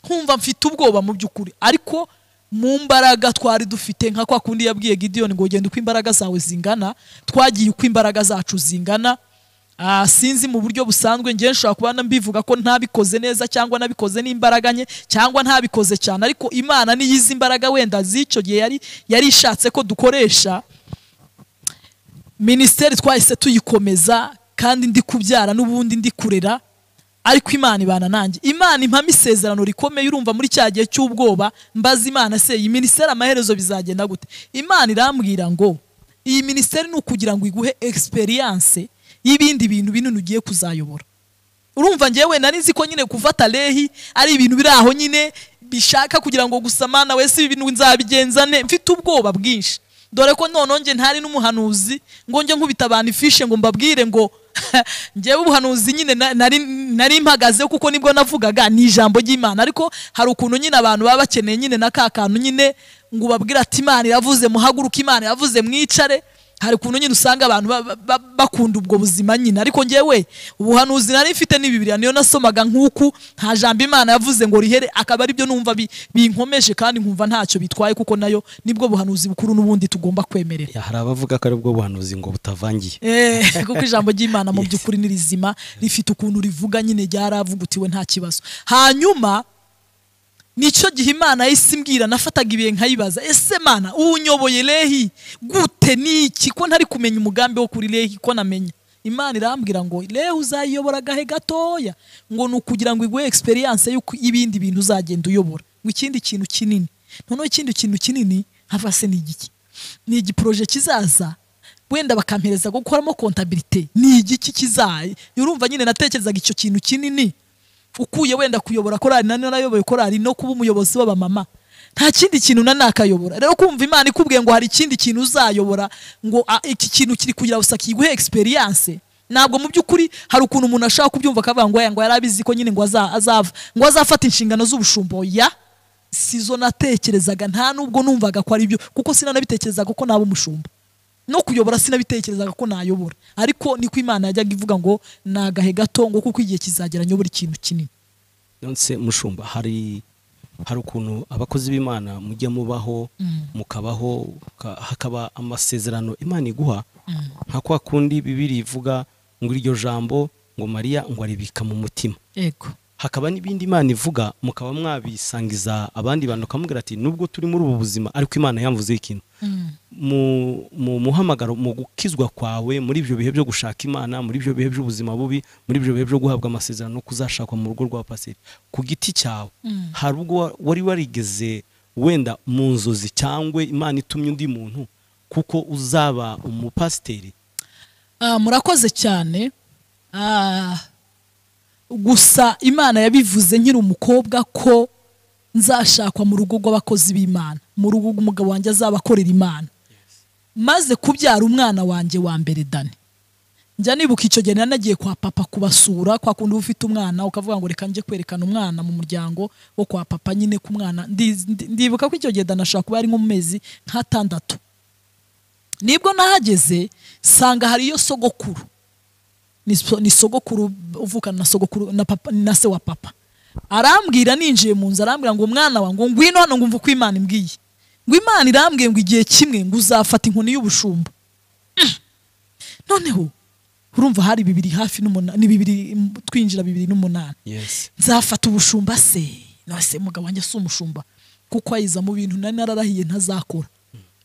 nkumva mfite ubwoba mu by'ukuri ariko mu mbaraga twari dufite nka kwa kundi yabwiye Gideon ngo genda uko imbaraga zawe zingana twagiye uko imbaraga zacu zingana Ah, sinzi mu buryo busanzwe ngewe nshobora kuba na- mbivuga ko ntabikoze neza cyangwa nabikoze n'imbaraga nke cyangwa ntabikoze cyane ariko imana niyo izi imbaraga wenda z'icyo gihe yari yari ishatse ko dukoresha minisiteri twahise tuyikomeza kandi ndi kubyara n'ubundi ndi kurera ariko imana ibana nanjye imana impamo isezerano rikomeye urumva muri cya gihe cy'ubwoba mbaza imana se iyi minisiteri amaherezo bizagenda gute imana irambwira ngo iyi minisiteri ni ukugira ngo iguhe egisperiyanse y'ibindi bintu binini ugiye kuzayobora urumva ngewe nari nzi ko nyine gufata lehi ari ibintu biri aho nyine bishaka kugira ngo gusa mana we si ibintu nzabigenza ne mfite ubwoba bwinshi dore ko noneho nge ntari n'umuhanuzi ngo njye nkubita abantu ifishe ngo mbabwire ngo ngewe ubuhanuzi nyine na- nari nari mpagazeho kuko nibwo navugaga ni ijambo ry'imana ariko hari ukuntu nyine abantu baba bakeneye nyine na ka kantu nyine ngo ubabwire ati imana iravuze muhaguruke imana iravuze mwicare hari ukuntu nyine usanga abantu ba- ba- ba- bakunda ubwo buzima nyine ariko ngewe ubuhanuzi nari mfite ni bibiriya niyo nasomaga nk'uku nta jambo imana yavuze ngo rihere akaba aribyo numva bi- binkomeje kandi nkumva ntacyo bitwaye kuko nayo nibwo buhanuzi bukuru n'ubundi tugomba kwemerera Ya, hari abavuga ko ari bwo buhanuzi ngo butavangiye Eh, kuko ijambo ry'imana mu by'ukuri ni rizima rifite ukuntu rivuga nyine ryaravugutiwe nta kibazo hanyuma nicyo gihe imana yahise imbwira nafataga ibihe nkayibaza ese mana unyoboye lehi gute niki ko ntari kumenya umugambi wo kuri lehi ko namenya imana irambwira ngo lehi uzayiyobora agahe gatoya ngo ni ukugira ngo iguhe egisperiyanse y'uko ibindi bintu uzagenda uyobora ngo ikindi kintu kinini noneho ikindi kintu kinini hava se ni igiki ni igiporoje kizaza wenda bakampereza gukoramo kontabirite ni igiki kizaye urumva nyine natekerezaga icyo kintu kinini ukuye wenda kuyobora korari nani narayoboye korari no kuba umuyobozi w'abamama nta kindi kintu na nakayobora rero kumva imana ikubwiye ngo hari ikindi kintu uzayobora ngo "Ah, iki kintu kiri kugira gusa kiguhe experience ntabwo mu by'ukuri hari ukuntu umuntu ashaka kubyumva akavuga ngo "Oya, ngo yari abizi ko nyine ngo aza- azava ngo azafata inshingano z'ubushumbo ya sizo natekerezaga nta nubwo numvaga ko ari byo kuko sinanabitekerezaga ko naba umushumba no kuyobora sinabitekerezaga ko nayobora ariko niko imana yajyaga ivuga ngo ni agahe gato ngo kuko igihe kizagera nyobora ikintu kinini nonse mushumba hari hari ukuntu abakozi b'imana mujya mubaho mukabaho ka- hakaba amasezerano imana iguha nka kwa kundi bibiri ivuga ngo iryo jambo ngo mariya ngo aribika mu mutima yego hakaba n'ibindi imana ivuga mukaba mwabisangiza abandi bantu ukamubwira ati nubwo turi muri ubu buzima ariko imana yamvuzeho ikintu mu mu muhamagaro mu gukizwa kwawe muri ibyo bihe byo gushaka imana muri ibyo bihe by'ubuzima bubi muri ibyo bihe byo guhabwa amasezerano no kuzashakwa mu rugo rwa paseri ku giti cyawe hari ubwo wa- wari warigeze wenda mu nzozi cyangwa imana itumye undi muntu kuko uzaba umupasiteri Ah, murakoze cyane Ah, gusa imana yabivuze nkiri umukobwa ko nzashakwa mu rugo rw'abakozi b'imana mu rugo rw'umugabo wanjye azabakorera imana maze kubyara umwana wanjye wa mbere dani njya nibuka icyo gihe nari nagiye kwa papa kubasura kwa kundi uba ufite umwana ukavuga ngo reka njye kwerekana umwana mu muryango wo kwa papa nyine ku mwana Ndi- ndi- ndibuka ko icyo gihe dani ashobora kuba ari nko mu mezi nk'atandatu nibwo nahageze nsanga hariyo sogokuru ni so- ni sogokuru uvukana na sogokuru na papa na se wa papa arambwira ninjiye mu nzu arambwira ngo umwana wanjye ngo ngwino hano ngumva uko imana imbwiye ngo imana irambwiye ngo igihe kimwe ngo uzafata inkoni y'ubushumba Mm. noneho urumva hari bibiri hafi n'umunani ni bibiri twinjira bibiri n'umunani yesi nzafata ubushumba se nase mugabo wanjye si umushumba kuko ayiza mu bintu nari nararahiye ntazakora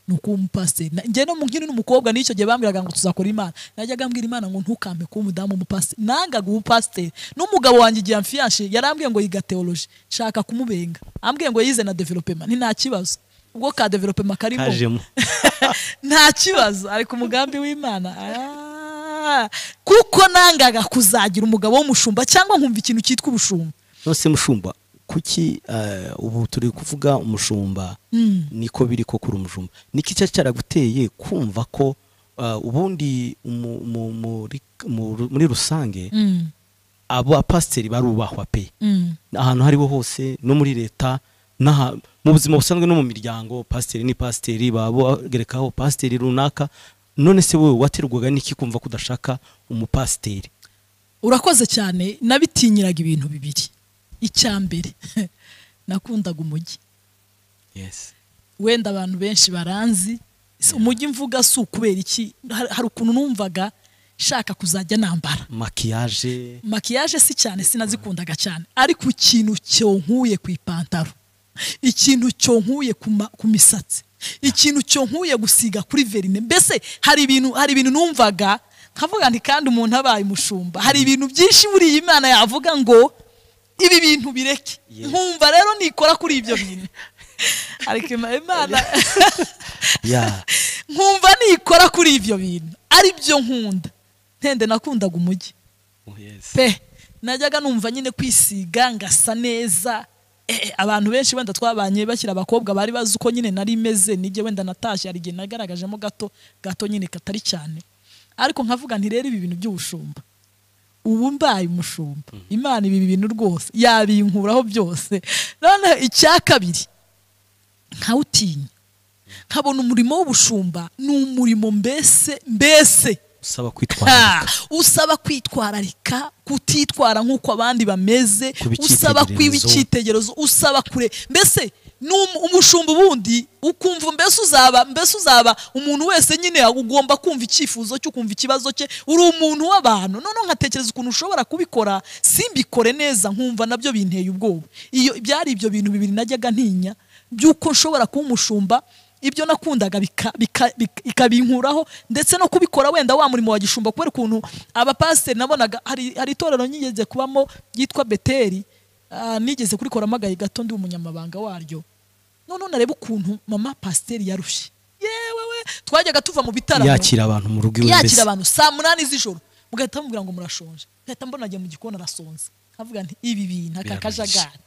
ni ukuba umupasiteri Na- njye no mu nkiri n'umukobwa n'icyo gihe bambwiraga ngo tuzakora imana najyaga mbwira imana ngo ntukampe kuba umudamu w'umupasiteri nangaga ubupasiteri n'umugabo wanjye igihe amfiyanshe yarambwiye ngo yiga teoloji nshaka kumubenga ambwiye ngo yize na developema ni nta kibazo ubwo ka developema karimo kajemo nta kibazo ari ku mugambi w'imana Ah, kuko nangaga kuzagira umugabo w'umushumba cyangwa nkumva ikintu cyitwa ubushumba nose mushumba kuki eh, ubu turi kuvuga umushumba niko biri ko kuri umushumba niki cya cyaraguteye kumva ko eh, ubundi mu- mu- muri mu- muri rusange Mm, abo bapasiteri barubahwa pe mm, ahantu aho ariho hose no muri leta n'aha mu buzima busanzwe no mu miryango pasiteri ni pasiteri baba bagerekaho pasiteri runaka none se wowe waterwaga n'iki kumva ko udashaka umupasiteri urakoze cyane nabitinyiraga ibintu bibiri icya mbere nakundaga umujyi yes wenda abantu benshi baranzi Si- umujyi mvuga si ukubera iki Har- hari ukuntu numvaga nshaka kuzajya nambara makiyaje makiyaje si cyane sinazikundaga cyane ariko ikintu cyonkuye ku ipantaro ikintu cyonkuye ku ma- ku misatsi ikintu cyonkuye gusiga kuri verine mbese hari ibintu hari ibintu numvaga nkavuga nti kandi umuntu abaye umushumba hari ibintu byinshi buriya imana yavuga ngo ibi bintu bireke Yes. nkumva rero nikora kuri ibyo bintu ariko Ima- imana ya nkumva nikora kuri ibyo bintu ari byo nkunda ntende nakundaga umujyi yes pe najyaga numva nyine kwisiga ngasa neza Eh, eh, abantu benshi wenda twabanye bashyira abakobwa bari bazi uko nyine nari meze nijye wenda natashye hari igihe nagaragajemo gato gato nyine katari cyane ariko nkavuga nti rero ibi bintu by'ubushumba ubu mbaye umushumba imana ibi bintu rwose yabinkuraho byose noneho icya kabiri nkawutinya nkabona umurimo w'ubushumba ni umurimo mbese mbese usaba Ha! kwitwararika usaba kwitwararika kutitwara nk'uko abandi bameze Kuba usaba kwiba icyitegererezo. icyitegererezo usaba kure mbese ni um- umushumba ubundi ukumva mbese uzaba mbese uzaba umuntu wese nyine ugomba kumva icyifuzo cyo kumva ikibazo cye uri umuntu w'abantu noneho nkatekereza ukuntu ushobora kubikora simbikore neza nkumva nabyo binteye ubwoba iyo byari ibyo bintu bibiri najyaga ntinya by'uko nshobora kuba umushumba ibyo nakundaga bika- bika- bika- ikabinkuraho ndetse no kubikora wenda wa murimo wa gishumba kubera ukuntu abapasiteri nabonaga hari hari itorero nyigeze kubamo ryitwa beteri ah, nigeze kurikoramo agahe gato ndi umunyamabanga waryo none nareba ukuntu mama pasiteri yarushye yewe we twajyaga tuva mu bitaramo yakira abantu mu rugo iwe yakira mbese abantu saa munani z'ijoro mugahita mubwira ngo murashonje ngahita mbona ajya mu gikoni arasonza nkavuga nti ibi bintu aka Biraruhije. kajagari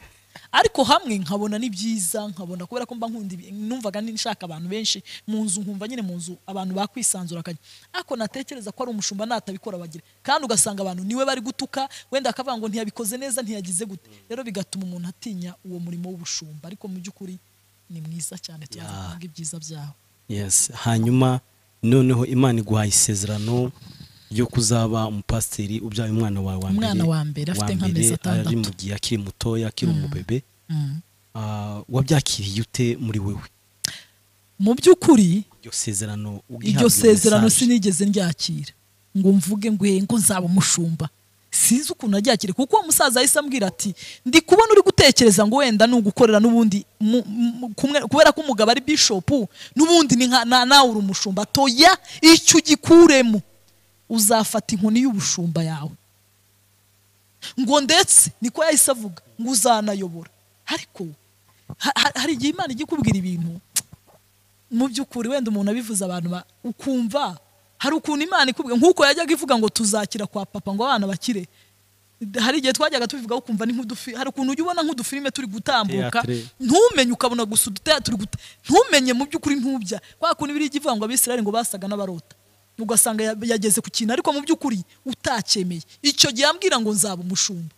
ariko hamwe nkabona ni byiza nkabona kubera ko mba nkunda ibi- numvaga nshaka abantu benshi mu nzu nkumva nyine mu nzu abantu bakwisanzura akajya ariko natekereza ko ari umushumba natabikora bagira kandi ugasanga abantu niwe bari gutuka wenda akavuga ngo ntiyabikoze neza ntiyagize gute rero bigatuma umuntu atinya uwo murimo w'ubushumba ariko mu by'ukuri ni mwiza cyane turaza Yeah. kuvuga ibyiza byawo yes hanyuma noneho imana iguhaye isezerano ryo kuzaba umupasiteri ubyaye umwana wawe wa mbere Umwana wa mbere, afite wa nk'amezi mbere, atandatu. ari mu gihe akiri mutoya akiri umubebe Mm. Ah, wabyakiriye ute muri wewe mu by'ukuri iryo sezerano ugihabwa iryo sezerano message. sinigeze ndyakira ngo mvuge ngwe ngo nzaba umushumba sinzi ukuntu aryakire kuko uwo musaza yahise ambwira ati ndi kubona uri gutekereza ngo wenda ni ugukorera n'ubundi mu- mu- kumwe- kubera ko umugabo ari bishopu n'ubundi ni nka- na- nawe uri umushumba toya icyo ugikuremo uzafata inkoni y'ubushumba yawe ngo ndetse niko yahise avuga ngo uzanayobora ariko ha- ha- hari igihe imana ijya ikubwira ibintu mu by'ukuri wenda umuntu abivuze abantu ba- ukumva hari ukuntu imana ikubwira nk'uko yajyaga ivuga ngo tuzakira kwa papa ngo abana bakire hari igihe twajyaga tubivugaho ukumva ni nk'udufi hari ukuntu ujya ubona nk'udufilime turi gutambuka Théâtre. ntumenye ukabona gusa udutera turi guta ntumenye mu by'ukuri ntubya kwa kuntu ibiri ivuga ngo abisirayeli ngo basaga n'abarota ugasanga ya- yageze ku kintu ariko mu by'ukuri utacyemeye icyo gihe ambwira ngo nzaba umushumba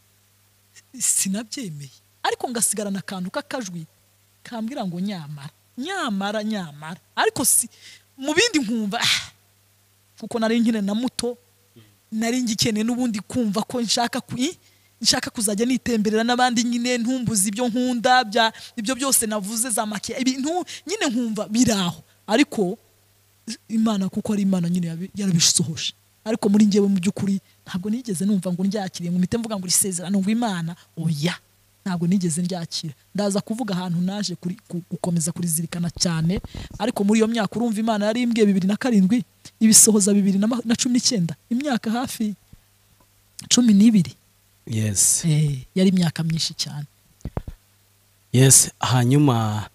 sinabyemeye ariko ngasigarana akantu k'akajwi kambwira ngo nyamara nyamara nyamara ariko si mu bindi nkumva ah, kuko nari nkiri na muto nari ngikeneye n'ubundi kumva ko nshaka ku- i- nshaka kuzajya nitemberera n'abandi nyine ntumbuze ibyo nkunda bya ibyo byose navuze za makiya ibintu nyine nkumva biraho ariko imana kuko ari imana nyine yabi- yarabisohoje ariko muri njyewe mu by'ukuri ntabwo nigeze numva ngo ndyakire ngo mpite mvuga ngo isezerano ngo imana oya ntabwo nigeze ndyakira ndaza kuvuga ahantu naje kuri- ku- gukomeza kurizirikana cyane ariko muri iyo myaka urumva imana yari imbwiye bibiri na karindwi ibisohoza bibiri na ma- na cumi n'icyenda imyaka hafi cumi n'ibiri yes Eh, yari imyaka myinshi cyane yes hanyuma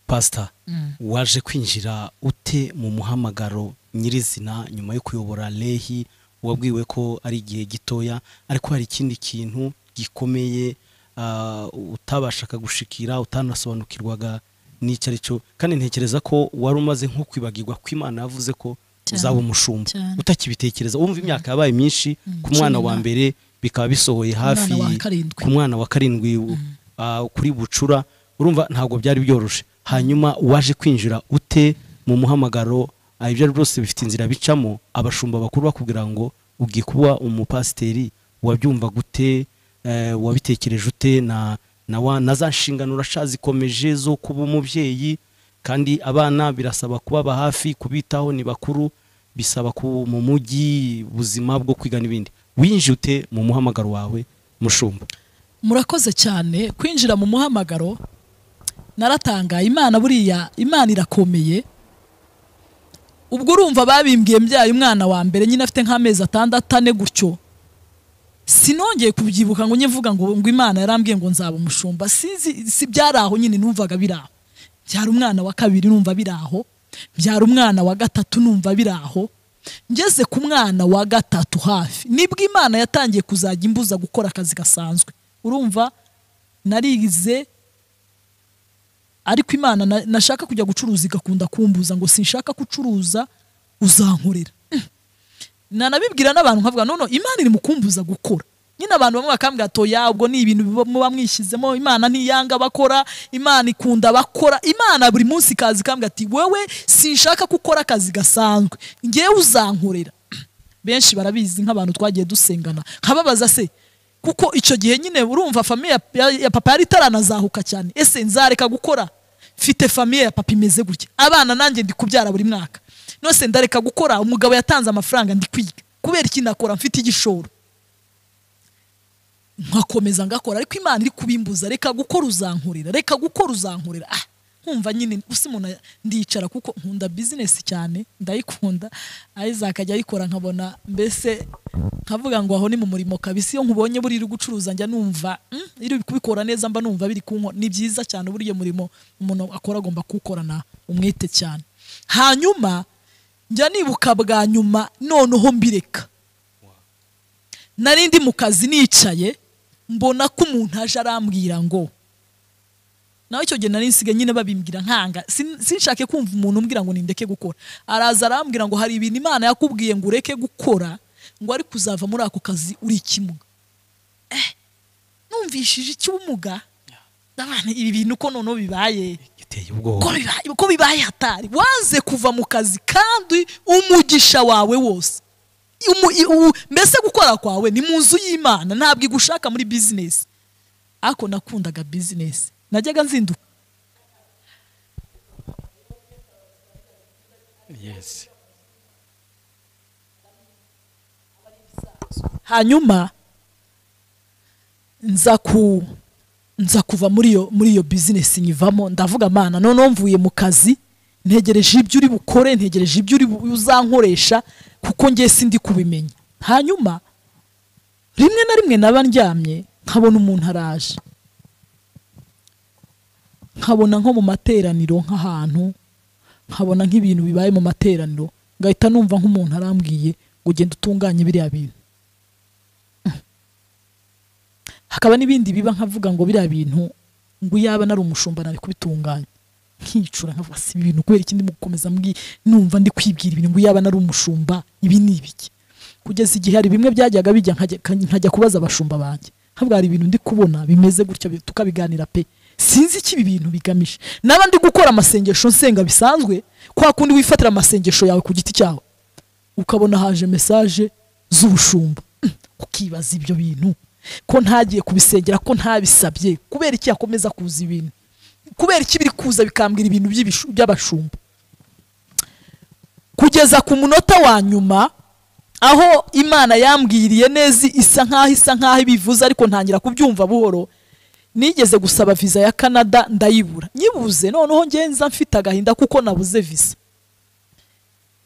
pasita Mm. waje kwinjira ute mu muhamagaro nyirizina nyuma yo kuyobora lehi wabwiwe ko ari igihe gitoya ariko hari ikindi kintu gikomeye ah, utabashaga gushikira utanasobanukirwaga n'icyo ari cyo kandi ntekereza ko wari umaze nko kwibagirwa ko imana yavuze ko Cyane, uzaba umushumba cyane. utakibitekereza wumva imyaka yabaye myinshi ku mwana cumi wa na- mbere bikaba bisohoye hafi wa karindwi. ku mwana wa karindwi u- ah, kuri bucura urumva ntabwo byari byoroshye hanyuma waje kwinjira ute mu muhamagaro ah, ibyo ari byose bifite inzira bicamo abashumba bakuru bakubwira ngo ugiye kuba umupasiteri wabyumva gute eh, wabitekereje ute na na wa- na za nshingano urasha zikomeje zo kuba umubyeyi kandi abana birasaba kubaba hafi kubitaho ni bakuru bisaba ku mu mujyi ubuzima bwo kwiga n'ibindi winjije ute mu muhamagaro wawe mushumba murakoze cyane kwinjira mu muhamagaro naratangaye imana buriya imana irakomeye ubwo urumva babimbwiye mbyaye umwana wa mbere nyine afite nk'amezi atandatu ane gutyo sinongeye kubyibuka ngo njye mvuga ngo ngo imana yarambwiye ngo nzaba umushumba sinzi si byari aho nyine numvaga biri aho byari umwana wa kabiri numva biri aho byari umwana wa gatatu numva biri aho ngeze ku mwana wa gatatu hafi nibwo imana yatangiye kuzajya imbuza gukora akazi gasanzwe urumva narize ariko imana na- nashaka kujya gucuruza igakunda kumbuza ngo sinshaka gucuruza uzankorera nanabibwira n'abantu nkavuga none imana iri mu kumbuza gukora nyine abantu bamwe bakambwira ati oya ubwo ni ibintu biba- muba mwishyizemo imana ntiyanga abakora imana ikunda abakora imana buri munsi ikaza ikambwira ati wowe sinshaka gukora akazi gasanzwe ngewe uzankorera benshi barabizi nk'abantu twagiye dusengana nkababaza se kuko icyo gihe nyine urumva famiye ya, ya, ya papa yari itaranazahuka cyane ese nzareka gukora mfite famiye ya papa imeze gutya abana nanjye ndi kubyara buri mwaka nose ndareka gukora umugabo yatanze amafaranga ndi kwiga kubera iki nakora mfite igishoro nkakomeza ngakora ariko imana iri kubimbuza reka gukora uzankorera reka gukora uzankorera ah nkumva nyine usi umuntu aya- ndicara kuko nkunda bizinesi cyane ndayikunda isaac ajya ayikora nkabona mbese nkavuga ngo aho ni mu murimo kabisi iyo nkubonye buri iri gucuruza njya numva mm, iri kubikora neza mba numva biri kunko ni byiza cyane buriya murimo umuntu akora agomba kuwukorana umwete cyane hanyuma njya nibuka bwa nyuma noneho mbireka nari ndi mu kazi nicaye mbona ko umuntu aje arambwira ngo nawe icyo gihe nari nsigaye nyine babimbwira nkanga Sin- sinshake kumva umuntu umbwira ngo nindeke gukora araza arambwira ngo hari ibintu imana yakubwiye ngo ureke gukora ngo ariko uzava muri ako kazi uri ikimuga eh, numvishije icy'ubumuga Ndabona ibi bintu ko noneho bibaye giteye ubwoba ko bibaye- ko bibaye hatari waze kuva mu kazi kandi umugisha wawe wose Umu- i- u- mbese gukora kwawe ni mu nzu y'imana ntabwo igushaka muri bizinesi ariko nakundaga bizinesi najyaga nzinduka yes hanyuma nza ku nza kuva muri iyo muri iyo bizinesi nyivamo ndavuga mana noneho mvuye mu kazi ntegereje ibyo uri bukore ntegereje ibyo uri bu- uzankoresha kuko ngiye sindi kubimenya hanyuma rimwe na rimwe naba ndyamye nkabona umuntu araje nkabona nko mu materaniro nk'ahantu nkabona nk'ibintu bibaye mu materaniro ngahita numva nk'umuntu arambwiye ngo genda utunganye biriya bintu hakaba n'ibindi biba nkavuga ngo biriya bintu ngo iyaba nari umushumba nari kubitunganya nkicura nkavuga si ibi bintu kubera ikindi gukomeza mbwi numva ndi kwibwira ibintu ngo iyaba nari umushumba ibi ni ibiki kugeza igihe hari bimwe byajyaga bijya nkajya- nkajya kubaza abashumba banjye nkavuga hari ibintu ndi kubona bimeze gutya bi- tukabiganira pe sinzi icyo ibi bintu bigamije naba ndi gukora amasengesho nsenga bisanzwe kwa kundi wifatira amasengesho yawe ku giti cyawe ukabona haje mesaje z'ubushumba ukibaza ibyo bintu ko ntagiye kubisengera ko ntabisabye kubera iki yakomeza kuza ibintu kubera iki biri kuza bikambwira ibintu by'ibishu- by'abashumba kugeza ku munota wa nyuma aho imana yambwiriye neza isa nkaho isa nkaho ibivuze ariko ntangira kubyumva buhoro nigeze gusaba viza ya canada ndayibura nyibuze noneho ngenza mfite agahinda kuko nabuze viza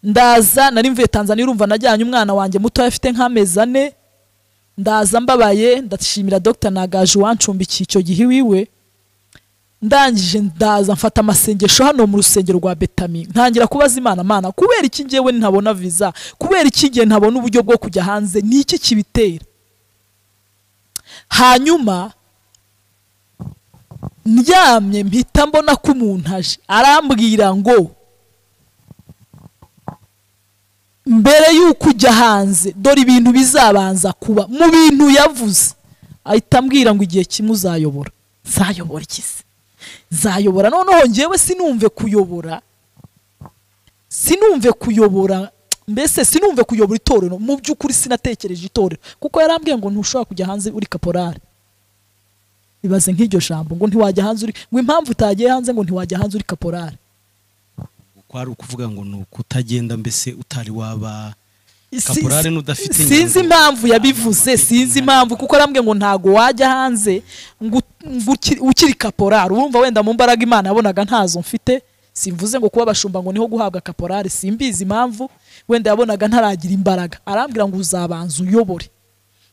ndaza nari mvuye tanzania urumva najyanye umwana wanjye mutoya afite nk'amezi ane ndaza mbabaye ndashimira dr nagaje uwancumbikiye icyo gihe iwiwe ndangije ndaza mfata amasengesho hano mu rusengero rwa betami ntangira kubaza imana mana kubera iki ngewe ntabona viza kubera iki ngewe ntabona uburyo bwo kujya hanze ni iki kibitera hanyuma ndyamye mpita mbona ko umuntu aje arambwira ngo mbere y'uko ujya hanze dore ibintu bizabanza kuba mu bintu yavuze ahita ambwira ngo igihe kimwe uzayobora nzayobora ikizi nzayobora noneho ngewe sinumve kuyobora sinumve kuyobora mbese sinumve kuyobora itorero mu by'ukuri sinatekereje itorero kuko yarambwiye ngo ntushobora kujya hanze uri kaporari ibaze nk'iryo jambo ngo ntiwajya hanze uri ngo impamvu utagiye hanze ngo ntiwajya hanze uri kaporari kwari ukuvuga ngo ni ukutagenda mbese utari waba Si- Kaporari si- n'udafite sinzi inganzo. impamvu yabivuze sinzi impamvu kuko arambwiye ngo ntago wajya hanze ngo ngo uki- ukiri kaporari urumva wenda mu mbaraga imana yabonaga ntazo mfite simvuze ngo kuba abashumba ngo niho guhabwa kaporari simbizi impamvu wenda yabonaga ntaragira imbaraga arambwira ngo uzabanza uyobore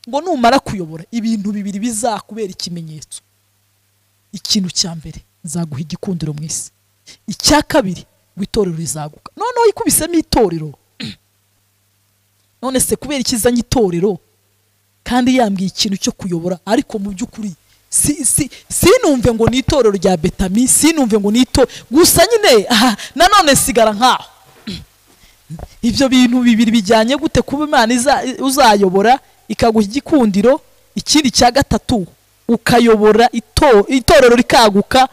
ngo numara kuyobora ibintu bibiri bizakubera ikimenyetso ikintu cya mbere nzaguha igikundiro mu isi icya kabiri ngo itorero rizaguka noneho ikubisemo itorero none se kubera ikizanye itorero kandi yambwiye ikintu cyo kuyobora ariko mu by'ukuri si, si, sinumve ngo ni itorero rya betami sinumve ngo ni ito gusa nyine aha, nanone sigara nkaho ibyo bintu bibiri bijyanye gute kuba imana iza- uzayobora ikaguha igikundiro ikindi cya gatatu ukayobora ito- itorero rikaguka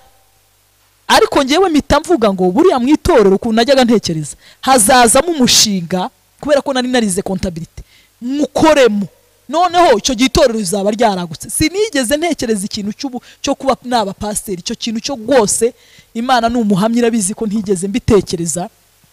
ariko ngewe mpita mvuga ngo buriya mu itorero ukuntu najyaga ntekereza hazazamo umushinga kubera ko nari narize kontabilite mukoremo noneho icyo gihe itorero rizaba ryaragutse sinigeze ntekereza ikintu cy'ubu cyo kuba naba pasiteri icyo kintu cyo rwose imana ni umuhamya irabizi ko ntigeze mbitekereza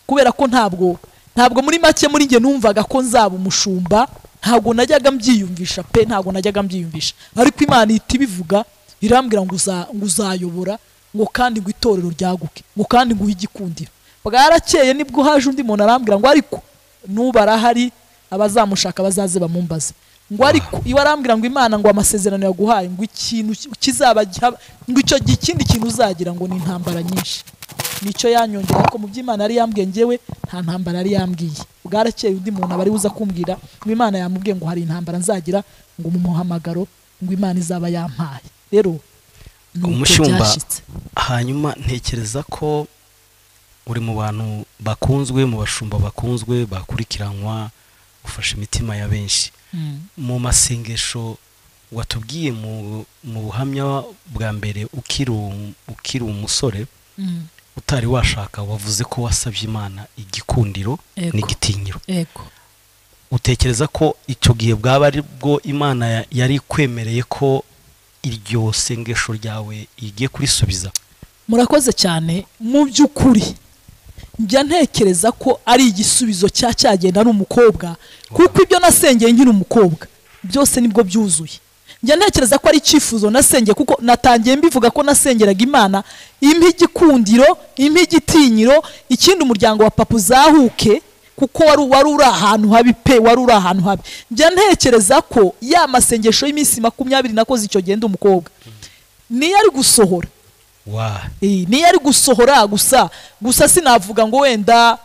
kubera ko ntabwo ntabwo muri make muri njye numvaga ko nzaba umushumba ntabwo najyaga mbyiyumvisha pe ntabwo najyaga mbyiyumvisha ariko imana ihita ibivuga irambwira ngo uza- ngo uzayobora ngo kandi ngo itorero ryaguke ngo kandi nguhe igikundiro bwarakeye nibwo haje undi muntu arambwira ngo ariko nuba arahari abazamushaka bazaze bamumbaze ngo ariko iwe arambwira ngo imana ngo amasezerano yaguhaye ngo ikintu ki- kizaba giha- ngo icyo gihe ikindi kintu uzagira ngo ni intambara nyinshi nicyo yanyongera ko mu by'imana yari yambwiye ngewe nta ntambara yari yambwiye bwarakeye undi muntu aba ari buza kumbwira ngo imana yamubwiye ngo hari intambara nzagira ngo mu muhamagaro ngo imana izaba yampaye rero ni uko Umushumba. byashitse hanyuma ntekereza ko uri mu bantu bakunzwe mu bashumba bakunzwe bakurikiranwa gufasha imitima ya benshi Mm. mu masengesho watubwiye mu, mu buhamya bwa mbere ukiri um- ukiri umusore Mm. utari washaka wavuze ko wasabye imana igikundiro Yego. n'igitinyiro ego utekereza ko icyo gihe bwaba ari bwo imana ya- yari ikwemereye ko iryo sengesho ryawe igiye kurisubiza murakoze cyane mu by'ukuri njya ntekereza ko ari igisubizo cya cyagenda ari umukobwa kuko ibyo nasengeye nkiri umukobwa byose nibwo byuzuye njya ntekereza ko ari icyifuzo nasengeye kuko natangiye mbivuga ko nasengeraga imana impa igikundiro impa igitinyiro ikindi umuryango wa papa uzahuke kuko wari wari uri ahantu habi pe wari uri ahantu habi njya ntekereza ko ya masengesho y'iminsi makumyabiri nakoze icyo genda umukobwa niyo ari gusohora wa Eh, niyo ari gusohora gusa gusa sinavuga ngo wenda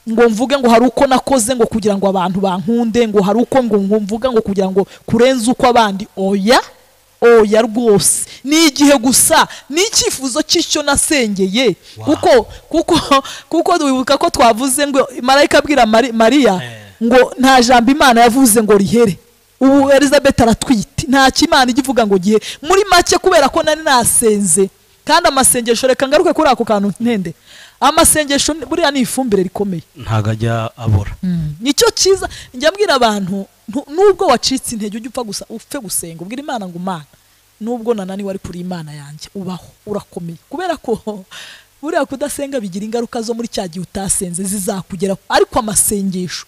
ngo mvuge ngo hari uko nakoze ngo kugira ngo abantu bankunde ngo hari uko ngo ngo mvuga ngo kugira ngo kurenza uko abandi oya oya rwose ni igihe gusa ni icyifuzo cy'icyo nasengeye Wow. kuko kuko kuko wibuka ko twavuze ngo marayika abwira Mari- mariya Eh. ngo nta jambo imana yavuze ngo rihere ubu elizabeth aratwite nta kimana ijya ivuga ngo gihe muri make kubera ko nari nasenze kandi amasengesho reka ngaruke kuri ako kantu ntende amasengesho ni- buriya ni ifumbire rikomeye ntago ajya abora nicyo cyiza njya mbwira abantu ntu- nubwo wacitse intege ujya upfa gusa upfe gusenga ubwira imana ngo imana nubwo nananiwe ariko uri imana yanjye ubaho urakomeye kubera ko buriya kudasenga bigira ingaruka zo muri cya gihe utasenze zizakugeraho ariko amasengesho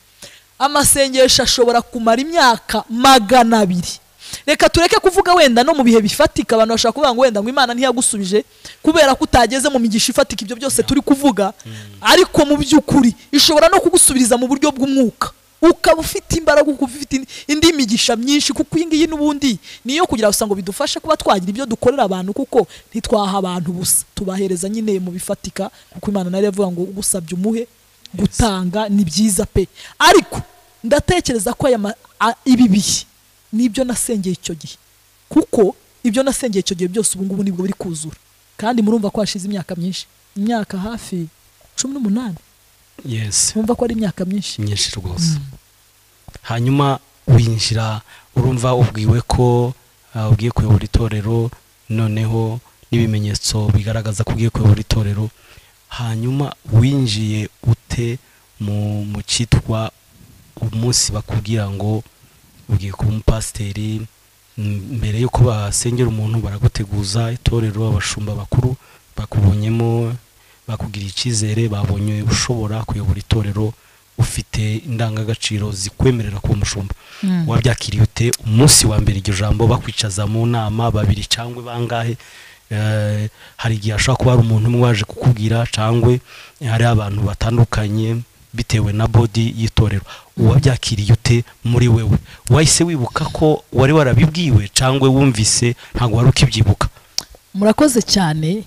amasengesho ashobora kumara imyaka magana abiri reka tureke kuvuga wenda no mu bihe bifatika abantu bashobora kuvuga ngo wenda ngo imana ntiyagusubije kubera ko utageze mu migisha ifatika ibyo byose turi kuvuga ariko mu by'ukuri ishobora no kugusubiriza mu buryo bw'umwuka ukaba ufite imbaraga ukaba ufite indi- indi migisha myinshi kuko iyi ngiyi n'ubundi niyo kugira gusa ngo bidufashe kuba twagira ibyo dukorera abantu kuko ntitwaha abantu busa tubahereza nyine mu bifatika kuko imana nayo iravuga ngo ugusabye umuhe gutanga ni byiza pe ariko ndatekereza ko aya ma- a- ibi bihe nibyo nasengeye icyo gihe kuko ibyo nasengeye icyo gihe byose ubu ngubu nibwo biri kuzura kandi murumva ko hashize imyaka myinshi imyaka hafi cumi n'umunani yesi murumva ko ari imyaka myinshi myinshi rwose hanyuma winjira urumva ubwiwe ko ah, ugiye kuyobora itorero noneho n'ibimenyetso bigaragaza ko ugiye kuyobora itorero hanyuma winjiye ute mu mu cyitwa umunsi bakubwira ngo ugiye kuba umupasiteri m- mbere yuko basengera umuntu baraguteguza itorero abashumba bakuru bakubonyemo bakugiriye icyizere babonye ushobora kuyobora itorero ufite indangagaciro zikwemerera kuba umushumba wabyakiriye ute umunsi wa mbere iryo jambo bakwicaza mu nama babiri cyangwa bangahe Eh, hari igihe hashobora kuba hari umuntu umwe waje kukubwira cyangwa hari abantu batandukanye bitewe na bodi y'itorero wabyakiriye ute muri wewe wahise wibuka ko wari warabibwiwe cyangwa wumvise ntabwo wari ukibyibuka murakoze cyane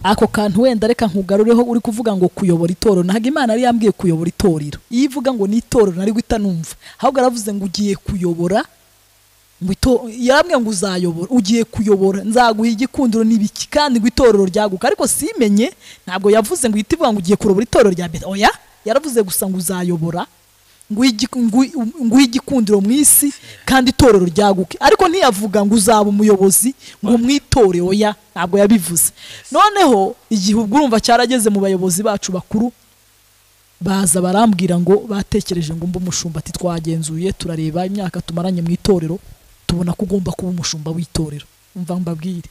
ako kantu wenda reka nkugarureho uri kuvuga ngo kuyobora itorero ntabwo imana yari yambwiye kuyobora itorero iyo ivuga ngo ni itorero nari guhita numva ahubwo yaravuze ngo ugiye kuyobora ngo ito- yarambwiye ngo uzayobora ugiye kuyobora nzaguha igikundiro n'ibiki kandi ngo itorero ryaguka ariko simenye ntabwo yavuze ngo ihita ivuga ngo ugiye kurobora itorero rya mbere oya yaravuze gusa ngo uzayobora nguha igi- nguha- nguha igikundiro mu isi kandi itorero ryaguke ariko ntiyavuga ngo uzaba umuyobozi ngo mwitore oya ntabwo yabivuze noneho igihe ubwo urumva cyarageze mu bayobozi bacu bakuru baza barambwira ngo batekereje ngo mbe umushumba ati twagenzuye turareba imyaka tumaranye mu itorero tubona ko ugomba kuba umushumba w'itorero mva mbabwire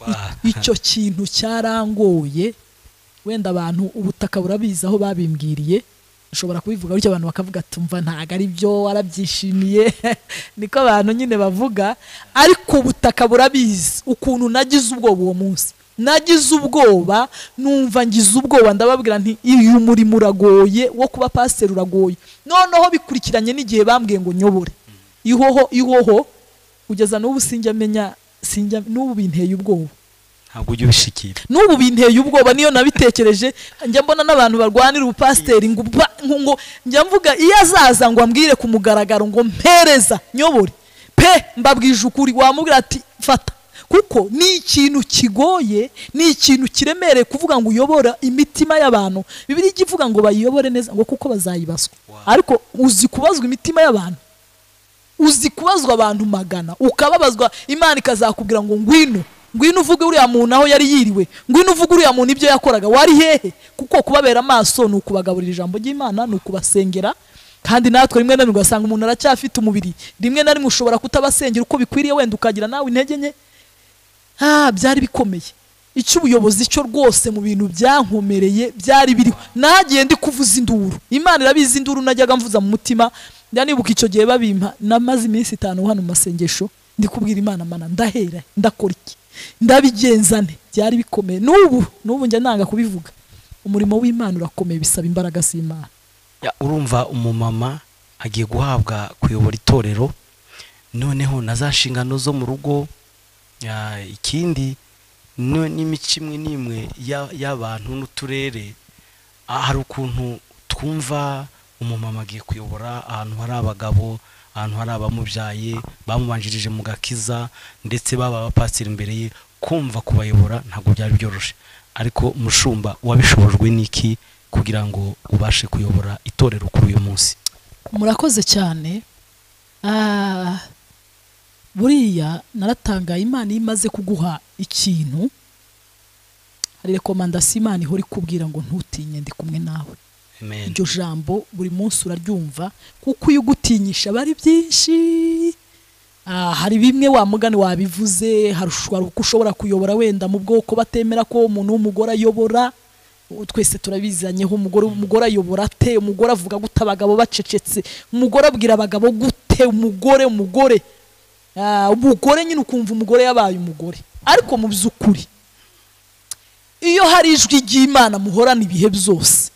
Wa- icyo kintu cyarangoye wenda abantu ubutaka burabizi aho babimbwiriye ushobora kubivuga bityo abantu bakavuga ati mva ntabwo ari byo warabyishimiye niko abantu nyine bavuga ariko ubutaka burabizi ukuntu nagize ubwoba uwo munsi nagize ubwoba numva ngize ubwoba ndababwira nti uyu murimo uragoye wo kuba pasiteri uragoye noneho bikurikiranye n'igihe bambwiye ngo nyobore ihoho ihoho kugeza n'ubu sinjya menya sinjya n'ubu binteye ubwoba ntabwo ujya ubishikira n'ubu binteye ubwoba niyo nabitekereje njya mbona n'abantu barwanira ubupasiteri ngo ba- ngo- ngo njya mvuga iyo azaza ngo ambwire ku mugaragaro ngo mpereza nyobore pe mbabwije ukuri wamubwira ati fata kuko ni ikintu kigoye ni ikintu kiremereye kuvuga ngo uyobora imitima y'abantu bibiri ijya ivuga ngo bayiyobore neza ngo kuko bazayibazwa Wow. ariko uzi kubazwa imitima y'abantu uzi kubazwa abantu magana ukababazwa imana ikazakubwira ngo ngwino ngwino uvuge uriya muntu aho yari yiriwe ngwino uvuge uriya muntu ibyo yakoraga wari hehe kuko kubabera amaso ni ukubagaburira ijambo ry'imana ni ukubasengera kandi natwe rimwe na rimwe ugasanga umuntu aracyafite umubiri rimwe na rimwe ushobora kutabasengera uko bikwiriye wenda ukagira nawe intege nke ah byari bikomeye icyo ubuyobozi cyo rwose mu bintu byankomereye byari biriho nagiye ndi kuvuza induru imana irabizi induru najyaga mvuza mu mutima njya nibuka icyo gihe babimpa namaze iminsi itanu hano mu masengesho ndi kubwira imana mana ndahera ndakora iki ndabigenzane byari bikomeye n'ubu n'ubu njya nanga kubivuga umurimo w'imana urakomeye bisaba imbaraga z'imana Ya, urumva umumama agiye guhabwa kuyobora itorero noneho na za nshingano zo mu rugo ya, ikindi no- n'imico imwe n'imwe ya- y'abantu n'uturere Ah, hari ukuntu twumva umumama agiye kuyobora ahantu hari abagabo ahantu hari abamubyaye bamubanjirije mu gakiza ndetse baba abapasiteri imbere ye kumva kubayobora ntabwo byari byoroshye ariko mushumba wabishobojwe n'iki kugira ngo ubashe kuyobora itorero kuri uyu munsi murakoze cyane Ah, buriya naratangaye imana iyo imaze kuguha ikintu hari rekomandasiyo imana ihora ikubwira ngo ntutinye ndi kumwe nawe amen iryo jambo buri munsi uraryumva kuko iyo ugutinyisha aba ari byinshi Ah, hari bimwe wa mugani wabivuze hari ushobora- uko ushobora kuyobora wenda mu bwoko batemera ko umuntu w'umugore ayobora twese turabizanyeho umugore umugore ayobora ate umugore avuga gute abagabo bacecetse umugore abwira abagabo gute umugore umugore Ah, umugore nyine ukumva umugore yabaye umugore ariko mu by'ukuri iyo hari ijwi ry'imana muhorana ibihe byose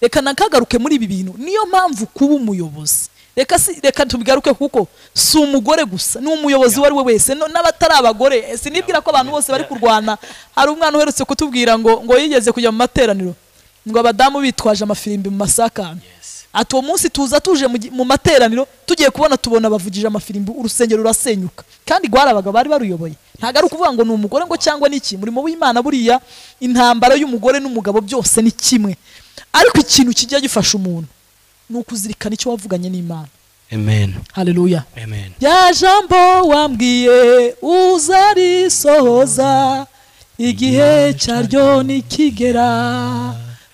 reka nakagaruke muri ibi bintu niyo mpamvu kuba umuyobozi reka si- reka tubigaruke kuko si umugore gusa ni umuyobozi uwo ari we wese no- n'abatari abagore sinibwira ko abantu bose bari kurwana hari umwana uherutse kutubwira ngo ngo yigeze kujya mu materaniro ngo abadamu bitwaje amafirimbi mu masaka ati uwo munsi tuza tuje mu gi- mu materaniro tugiye kubona tubona bavugije amafirimbi urusengero rurasenyuka kandi rwarabaga bari baruyoboye ntabwo ari ukuvuga ngo ni umugore ngo cyangwa ni iki umurimo w'imana buriya intambara y'umugore n'umugabo byose ni kimwe ariko ikintu kijya gifasha umuntu ni ukuzirikana icyo wavuganye n'imana amen haleluya amen rya jambo wambwiye uzarisohoza igihe cyaryo nikigera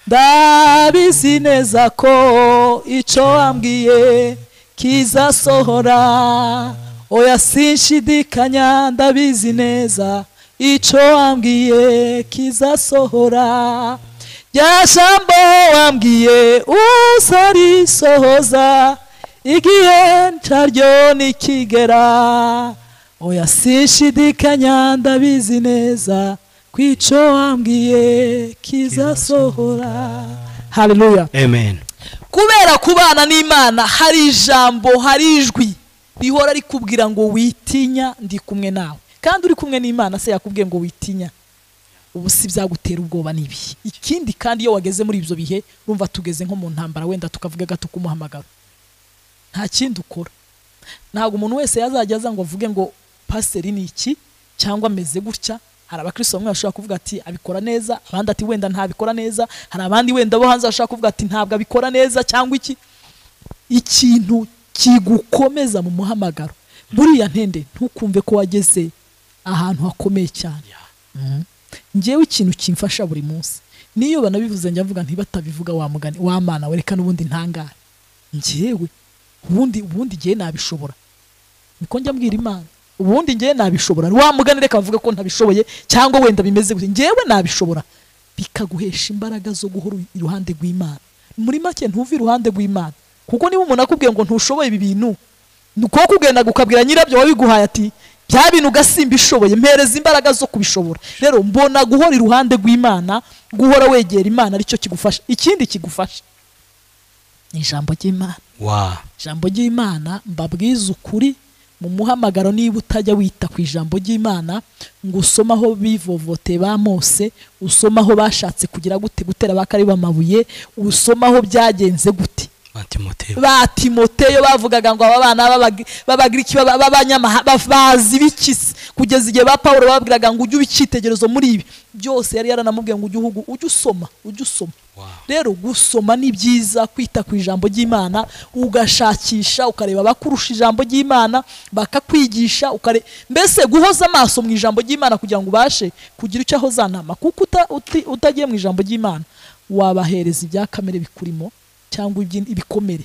ndabizi neza ko icyo wambwiye kizasohora oya sinshidikanya ndabizi neza icyo wambwiye kizasohora rya jambo wambwiye uzarisohoza igihe ncaryo nikigera oya sinshidikanya ndabizi neza ku icyo wambwiye kizasohora haleluya amen kubera kubana n'imana hari ijambo hari ijwi rihora rikubwira ngo witinya ndi kumwe nawe kandi uri kumwe n'imana se yakubwiye ngo witinya ubu si byagutera ubwoba n'ibi ikindi kandi iyo wageze muri ibyo bihe urumva tugeze nko mu ntambara wenda tukavuga gato kumuhamagara nta kindi ukora ntabwo umuntu wese yazajya aza ngo avuge ngo pasiteri ni iki cyangwa ameze gutya hari abakristo bamwe bashobora kuvuga ati abikora neza abandi ati wenda ntabikora neza hari abandi wenda bo hanze bashobora kuvuga ati ntabwo abikora neza cyangwa iki ikintu kigukomeza mu muhamagaro buriya ntende ntukumve ko wageze ahantu hakomeye cyane Yeah. ngewe ikintu kimfasha buri munsi niyo banabivuze njya mvuga ntibatabivuga wa mugani wa mana wereka n'ubundi ntangare ngewe ubundi ubundi ngewe nabishobora niko njya mbwira imana ubundi ngewe nabishobora wa mugani reka bavuga ko ntabishoboye cyangwa wenda bimeze gute ngewe nabishobora bikaguhesha imbaraga zo guhora iruhande rw'imana muri make ntuve iruhande rw'imana kuko niba umuntu akubwiye ngo ntushoboye ibi bintu ni uko kugenda gukabwira nyirabyo wabiguhaye ati bya bintu ugasimba ishoboye mpereza imbaraga zo kubishobora rero mbona guhora iruhande rw'imana guhora wegera imana aricyo kigufasha ikindi kigufasha ni ijambo ry'imana wa ijambo ry'imana mbabwize ukuri mu muhamagaro niba utajya wita ku ijambo ry'imana ngo usome aho bivovoteye bamose usome aho bashatse kugira gute gutera bakari bamabuye usome aho byagenze gute matimoteo ba timoteyo bavugaga ngo aba bana b'abag- b'abagiriki b'aba- b'abanyamaha ba- bazi bikisi kugeza igihe ba pawulo babwiraga ngo ujye uba icyitegererezo muri ibi byose yari yaranamubwiye ngo ujye uhugu ujye usoma ujye usoma Wow. rero gusoma ni byiza kwita ku ijambo ry'imana ugashakisha ukareba abakurusha ijambo ry'imana bakakwigisha ukare mbese guhoza amaso mu ijambo ry'imana kugira ngo ubashe kugira icyo ahoza nama kuko uta- uti- utagiye mu ijambo ry'imana wabahereza ibya kamere bikurimo cyangwa ibyi- ibikomere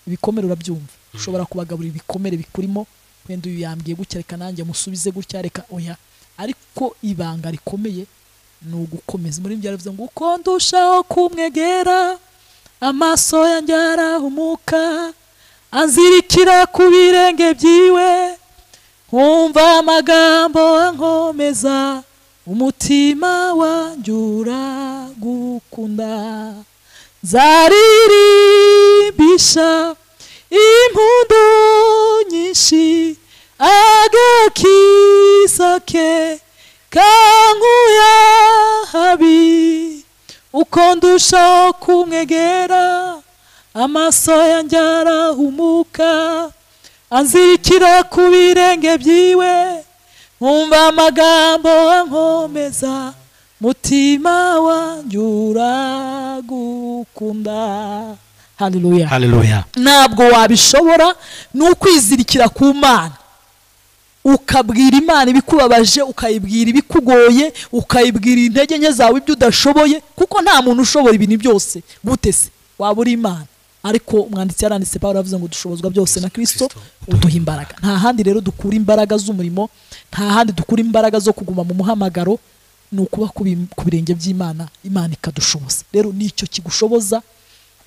ibikomere urabyumva ushobora kubagaburira ibikomere bikurimo wenda uyu yambwiye gutya reka nanjye musubize gutya reka oya ariko ibanga rikomeye ni ugukomeza muri byaravuze ngo uko ndushaho kumwegera amaso yanjye arahumuka anzirikira ku birenge byiwe nkumva amagambo ankomeza umutima wanjura gukunda nzaririmbisha impundu nyinshi agakiza ke kankuya habi uko ndushaho kumwegera amaso yanjye arahumuka anzirikira ku birenge byiwe nkumva amagambo ankomeza mutima wanjye uragukunda haleluya haleluya ntabwo wabishobora ni ukwizirikira ku mana ukabwira imana ibikubabaje ukayibwira ibikugoye ukayibwira intege nke zawe ibyo udashoboye kuko nta muntu ushobora ibintu byose gute se waba uri imana ariko umwanditsi yaranditse paul avuze ngo dushobozwa byose na kristo uduha imbaraga nta handi rero dukura imbaraga z'umurimo nta handi dukura imbaraga zo kuguma mu muhamagaro ni ukuba ku bi- ku birenge by'imana imana ikadushoboza rero nicyo kigushoboza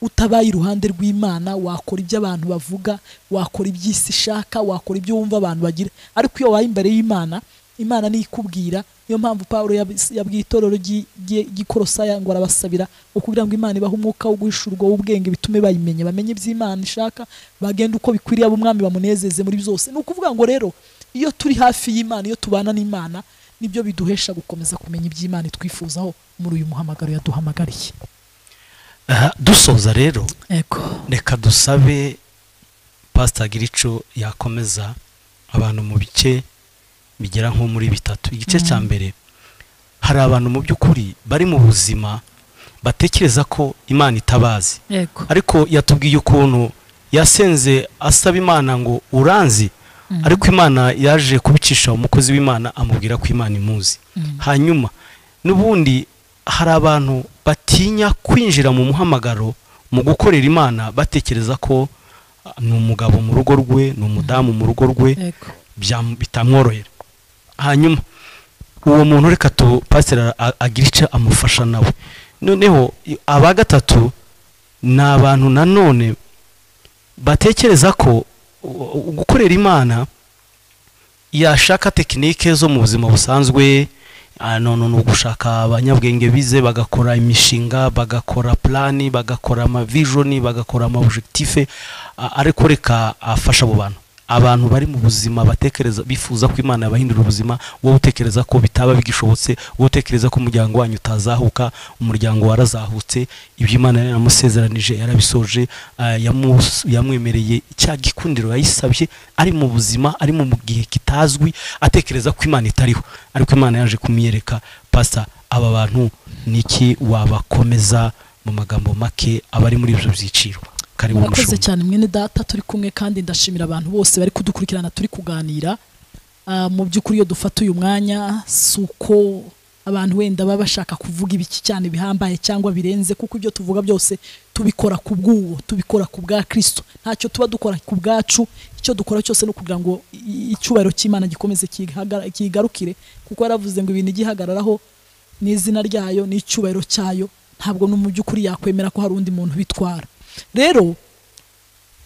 utabaye iruhande rw'imana wakora ibyo abantu bavuga wakora iby'isi ishaka wakora ibyo wumva abantu bagira ariko iyo wabaye imbere y'imana imana niyo ikubwira niyo mpamvu pawulo yab- yabwiye itorero ry'i- ry'i- ry'ikorosaya ngo arabasabira ukubwira ngo imana ibahe umwuka wo guhishurwa w'ubwenge bitume bayimenya bamenye iby'imana ishaka bagenda uko bikwiriye abo umwami bamunezeze muri byose ni ukuvuga ngo rero iyo turi hafi y'imana iyo tubana n'imana nibyo biduhesha gukomeza kumenya iby'imana itwifuzaho muri uyu muhamagaro yaduhamagariye Aha, dusoza rero yego reka dusabe pasita girico yakomeza abantu mu bice bigera nko muri bitatu igice cya mbere hari abantu mu by'ukuri bari mu buzima batekereza ko imana itabazi yego ariko yatubwiye ukuntu yasenze asaba imana ngo uranzi Mhm. ariko imana yaje kubicisha umukozi w'imana amubwira ko imana imuzi Mhm. hanyuma n'ubundi hari abantu batinya kwinjira mu muhamagaro mu gukorera imana batekereza ko ah, ni umugabo mu rugo rwe ni umudamu mu rugo rwe yego byam- bitamworohera hanyuma uwo muntu reka tu pasiteri a- agira icyo amufasha nawe noneho i- aba gatatu ni abantu nanone batekereza ko u- u- gukorera imana yashaka tekinike zo mu buzima busanzwe ah, none ni ugushaka abanyabwenge bize bagakora imishinga bagakora plani bagakora amavijoni bagakora amaobjectife ah, ariko reka afasha abo bantu abantu bari mu buzima batekereza bifuza ko imana yabahindura ubuzima wowe utekereza ko bitaba bigishobotse wowe utekereza ko umuryango wanyu utazahuka umuryango warazahutse ibyo imana yari yaramusezeranije yarabisoje ah, yamus- yamwemereye cya gikundiro yayisabye ari mu buzima ari mu gihe kitazwi atekereza ko imana itariho ariko imana yaje kumyereka pasa aba bantu niki wabakomeza mu magambo make abari muri ibyo byiciro karibu murakoze mushumba cyane mwene data turi kumwe kandi ndashimira abantu bose bari kudukurikirana turi kuganira Ah, mu by'ukuri iyo dufata uyu mwanya si uko abantu wenda baba bashaka kuvuga ibiki cyane bihambaye cyangwa birenze kuko ibyo tuvuga byose tubikora ku bw'uwo tubikora ku bwa kirisito ntacyo tuba dukora ku bwacu icyo dukora cyose ni ukugira ngo i- icyubahiro cy'imana gikomeze kigagara- kigarukire kuko yaravuze ngo ibintu igihagararaho n'izina ryayo n'icyubahiro cyayo ntabwo no mu by'ukuri yakwemera ko hari undi muntu bitwara rero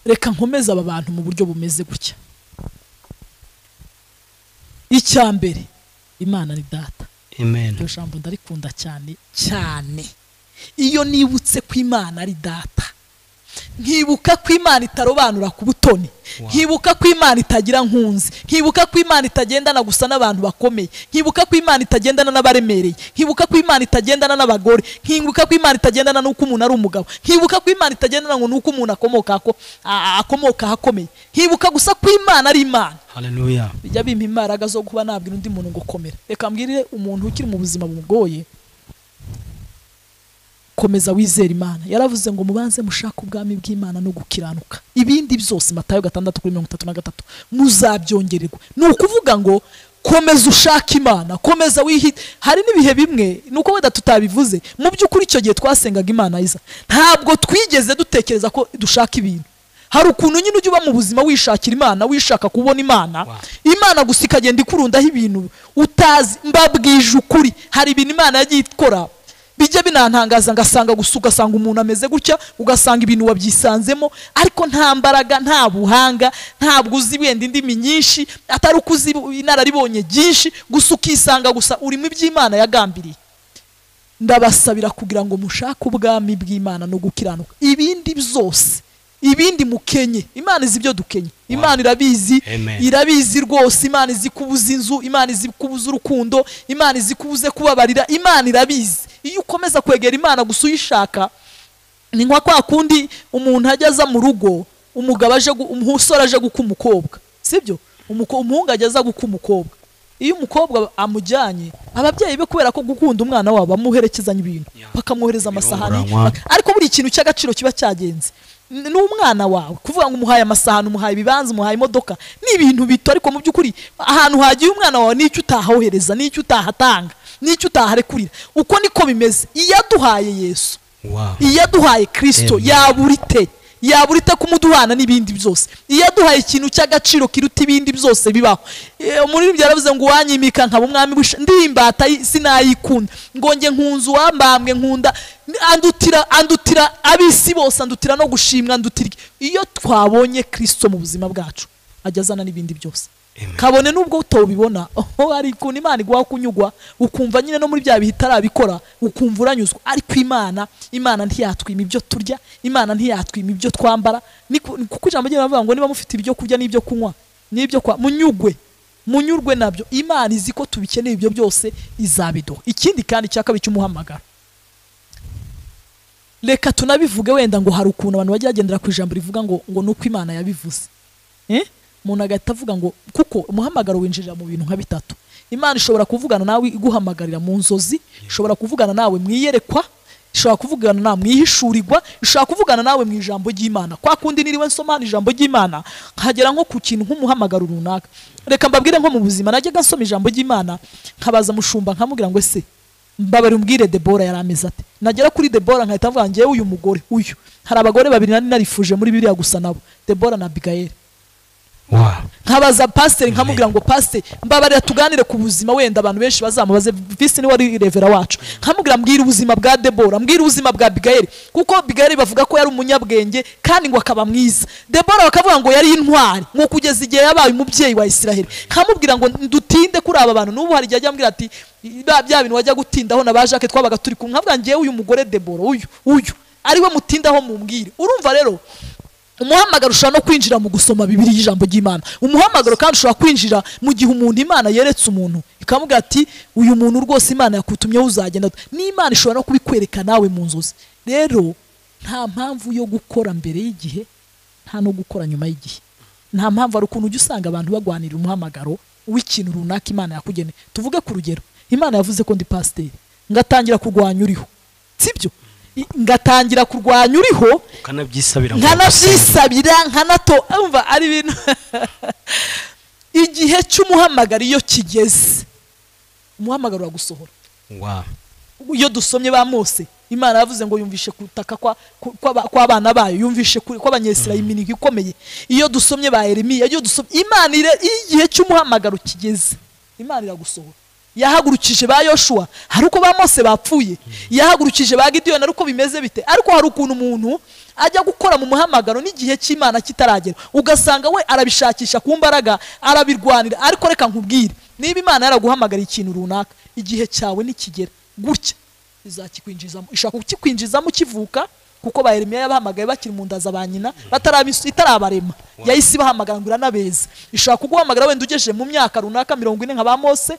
reka nkomeze aba bantu mu buryo bumeze gutya icya mbere imana ni data amen iryo jambo ndarikunda cyane cyane iyo nibutse ko imana ari data nkibuka ko imana itarobanura ku butoni nkibuka ko imana itagira nkunzi nkibuka ko imana itagendana gusa n'abantu bakomeye nkibuka ko imana itagendana n'abaremereye nkibuka ko imana itagendana n'abagore nkibuka ko imana itagendana n'uko umuntu ari umugabo nkibuka ko imana itagendana ngo n'uko umuntu akomoka ako- a- a- akomoka ahakomeye nkibuka gusa ko imana ari imana haleluya bijya bimpa imbaraga zo kuba nabwira undi muntu ngo komera reka mbwire umuntu ukiri mu buzima bugoye komeza wizera imana yaravuze ngo mubanze mushake ubwami bw'imana no gukiranuka ibindi byose matayo gatandatu kuri mirongo itatu na gatatu muzabyongererwa ni ukuvuga ngo komeza ushake imana komeza wihita hari n'ibihe bimwe ni uko wenda tutabivuze mu by'ukuri icyo gihe twasengaga imana iza ntabwo twigeze dutekereza ko dushaka ibintu hari ukuntu nyine ujya uba mu buzima wishakira imana wishaka kubona imana Wow. imana gusa ikagenda ikurundaho ibintu utazi mbabwije ukuri hari ibintu imana yagiye ikora bijya binantangaza ngasanga gusa ugasanga umuntu ameze gutya ugasanga ibintu wabyisanzemo ariko nta mbaraga nta buhanga ntabwo uzi wenda indimi nyinshi atari uko uzi inararibonye byinshi gusa ukisanga gusa urimo iby'imana yagambiriye ndabasabira kugira ngo mushake ubwami bw'imana no gukiranuka ibindi byose ibindi mukenye imana izi ibyo dukenye imana irabizi Amen. irabizi rwose imana izi kubuza inzu imana izi kubuza urukundo imana izi kubuze kubabarira imana irabizi iyo ukomeza kwegera imana gusa uyishaka ni nka kwa kundi umuntu ajya aza mu rugo umugabo aje gu- umusore aje guka umukobwa sibyo Umuko- umuhungu ajya aza guka umukobwa iyo umukobwa amujyanye ababyeyi be kubera ko gukunda umwana wabo bamuherekezanya ibintu Yeah. bakamwohereza amasahani Ibirunguranwa. bak- ariko buri kintu cy'agaciro kiba cyagenze N- ni umwana wawe kuvuga ngo umuhaye amasahani umuhaye ibibanza umuhaye imodoka ni ibintu bito ariko mu by'ukuri ahantu hagiye umwana wawe n'icyo utahohereza n'icyo utahatanga n'icyo utaharekurira uko niko bimeze iyo aduhaye yesu wow iyaduhaye kirisito Amen. yabura ite yaba urita kumuduhana n'ibindi byose iyo aduhaye ikintu cy'agaciro kiruta ibindi byose bibaho Eh, umuririmbyi yaravuze ngo uwanyimika nkaba umwami w'isha ndi imbata y- sinayikunda ngo njye nkunze uwambambwe nkunda andutira andutira ab'isi bose andutira no gushimwa andutira iki? iyo twabonye kristo mu buzima bwacu ajya azana n'ibindi byose Amen. kabone n'ubwo utawubibona aho hari ukuntu imana iguha kunyugwa ukumva nyine no muri bya bihe itarabikora ukumva uranyuzwa ariko imana imana ntiyatwima ibyo turya imana ntiyatwima ibyo twambara Ni ku- ni kuko ijambo ry'imana rivuga ngo niba mufite ibyo kurya n'ibyo kunywa n'ibyo kwa munyugwe munyurwe nabyo imana izi ko tubikeneye ibyo byose izabiduha ikindi kandi cya kabiri cy'umuhamagaro reka tunabivuge wenda ngo hari ukuntu abantu bajya bagendera ku ijambo rivuga ngo ngo ni uko imana yabivuze Eh? umuntu agahita avuga ngo kuko umuhamagaro winjirira mu bintu nka bitatu imana ishobora kuvugana nawe iguhamagarira mu nzozi ishobora kuvugana nawe mu iyerekwa ishobora kuvugana nawe mu ihishurirwa ishobora kuvugana nawe mu ijambo ry'imana kwa kundi niriwe nsoma hano ijambo ry'imana nkagera nko ku kintu nk'umuhamagaro runaka reka mbabwire nko mu buzima najyaga nsoma ijambo ry'imana nkabaza mushumba nkamubwira ngo ese mbabari umbwire debora yari ameze ate nagera kuri debora nkahita mvuga ngewe uyu mugore uyu hari abagore babiri nari narifuje muri biriya gusa nabo debora na bigayeri wa nkabaza pasiteri nkamubwira ngo pasiteri mbabarira tuganire ku buzima wenda abantu benshi bazamubaze visi ni wari revera wacu nkamubwira mbwira ubuzima bwa debora mbwira ubuzima bwa bigayeri kuko bigayeri bavuga ko yari umunyabwenge kandi ngo akaba mwiza debora bakavuga ngo yari intwari ngo kugeza igihe yabaye umubyeyi wa isiraheli nkamubwira ngo dutinde kuri aba bantu n'ubu hari igihe ajya ambwira ati "Ba- bya bintu wajya gutindaho na ba jacques twabaga turi kumwe nkavuga ngewe uyu mugore debora uyu uyu ariwe mutindaho mumbwire urumva rero umuhamagaro ushobora no kwinjira mu gusoma bibiri y'ijambo ry'imana umuhamagaro kandi ushobora kwinjira mu gihe umuntu imana yeretse umuntu ikamubwira ati uyu muntu rwose imana yakutumyeho uzagenda n'imana ishobora no kubikwereka nawe mu nzozi rero nta mpamvu yo gukora mbere y'igihe nta no gukora nyuma y'igihe nta mpamvu hari ukuntu ujya usanga abantu bagwanira umuhamagaro w'ikintu runaka imana yakugeneye tuvuge ku rugero imana yavuze ko ndi pasiteri ngatangira kurwanya uriho sibyo I- ngatangira kurwanya uriho ukanabyisabira ngo ugasenge. nkanabyisabira nkanato umva ari ibintu igihe cy'umuhamagaro iyo kigeze umuhamagaro uragusohora wa iyo dusomye ba mose imana yavuze ngo yumvishe kutaka kwa- ku- kw'aba- kw'abana bayo yumvishe ku- kw'abanyesira iminwa ikomeye iyo dusomye ba yeremiya iyo dusomye imana ire- iyo igihe cy'umuhamagaro kigeze imana iragusohora yahagurukije ba yoshuwa hari uko ba mose bapfuye yahagurukije ba gidiyoni ari uko bimeze bite ariko hari ukuntu umuntu ajya gukora mu muhamagaro n'igihe cy'imana kitaragera ugasanga we arabishakisha ku mbaraga arabirwanira ariko reka nkubwire niba imana yaraguhamagariye ikintu runaka igihe cyawe nikigera gutya izakikwinjizamo ishaka kukikwinjizamo ukivuka kuko ba Yeremiya yabahamagaye bakiri mu nda za ba nyina batarabisu- itarabarema yahise ibahamagara ngo iranabeza ishaka kuguhamagara wenda ugejeje mu myaka runaka mirongo ine nka ba mose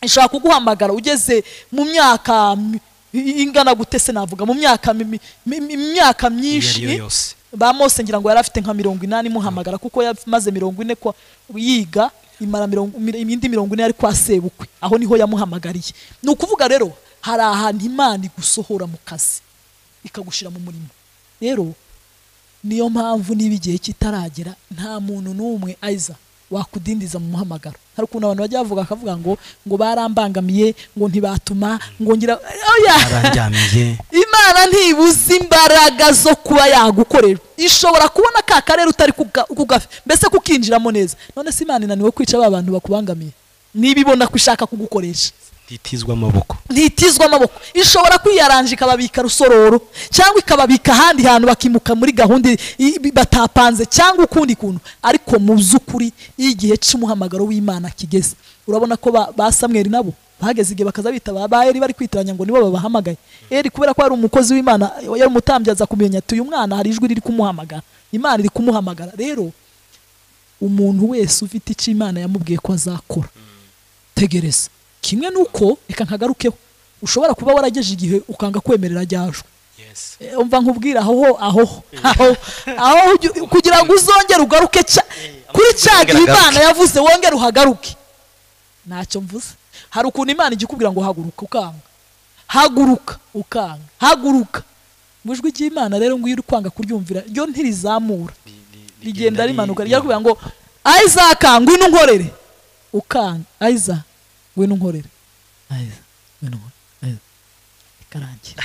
ishaka kuguhamagara ugeze mu myaka mi- i- ingana gute se navuga mu myaka mi- mi- mi- mi- myaka iyo ari yo myinshi yose ba mose ngira ngo yari afite nka mirongo inani imuhamagara kuko yamaze mirongo ine kwa yiga imara mirongo mi- indi mirongo ine yari kwa sebukwe aho niho yamuhamagariye ni ukuvuga rero hari ahantu imana igusohora mu kazi ikagushyira mu murimo rero niyo mpamvu niba igihe kitaragera nta muntu n'umwe aza wakudindiza mu muhamagaro hari ukuntu abantu bajya bavuga bakavuga ngo ngo barambangamiye ngo ntibatuma ngo ngira oya aranjyamiye imana ntibuze imbaraga zo kuba yagukorera ishobora kubona ka karere utari kuga- kugafi mbese kukinjiramo neza none se imana inaniwe kwica ba bantu bakubangamiye niba ibona ko ishaka kugukoresha nditizwa amaboko ntitizwa amaboko ishobora kwiyaranja ikababika rusororo cyangwa ikababika ahandi hantu bakimuka muri gahunda i- i- batapanze cyangwa ukundi kuntu ariko mu by'ukuri iyo igihe cy'umuhamagaro w'imana kigeze urabona ko ba, ba samweri nabo bahageze igihe bakaza bita ba ba eri bari kwitiranya ngo nibo babahamagaye eri kubera ko yari umukozi w'imana yari umutambyi aza kumenya ati uyu mwana hari ijwi riri kumuhamagara imana iri kumuhamagara rero umuntu wese ufite icyo imana yamubwiye ko azakora tegereza kimwe nuko reka nkagarukeho ushobora kuba warageje igihe ukanga kwemerera ryajwe yes Eh, umva nkubwira aho aho aho aho ujye- kugira ngo uzongere ugaruke cya- kuri cya gihe imana yavuze wongere uhagaruke ntacyo mvuze hari ukuntu imana ijya ikubwira ngo haguruka ukanga haguruka ukanga haguruka mu ijwi ry'imana rero ngo iyo uri kwanga kuryumvira ryo ntirizamura rigenda rimanuka rijya kuvuga ngo isaac ngwino unkorere ukanga isaac ngwino unkorere isaac ngwino unkorere Isaac." bikarangira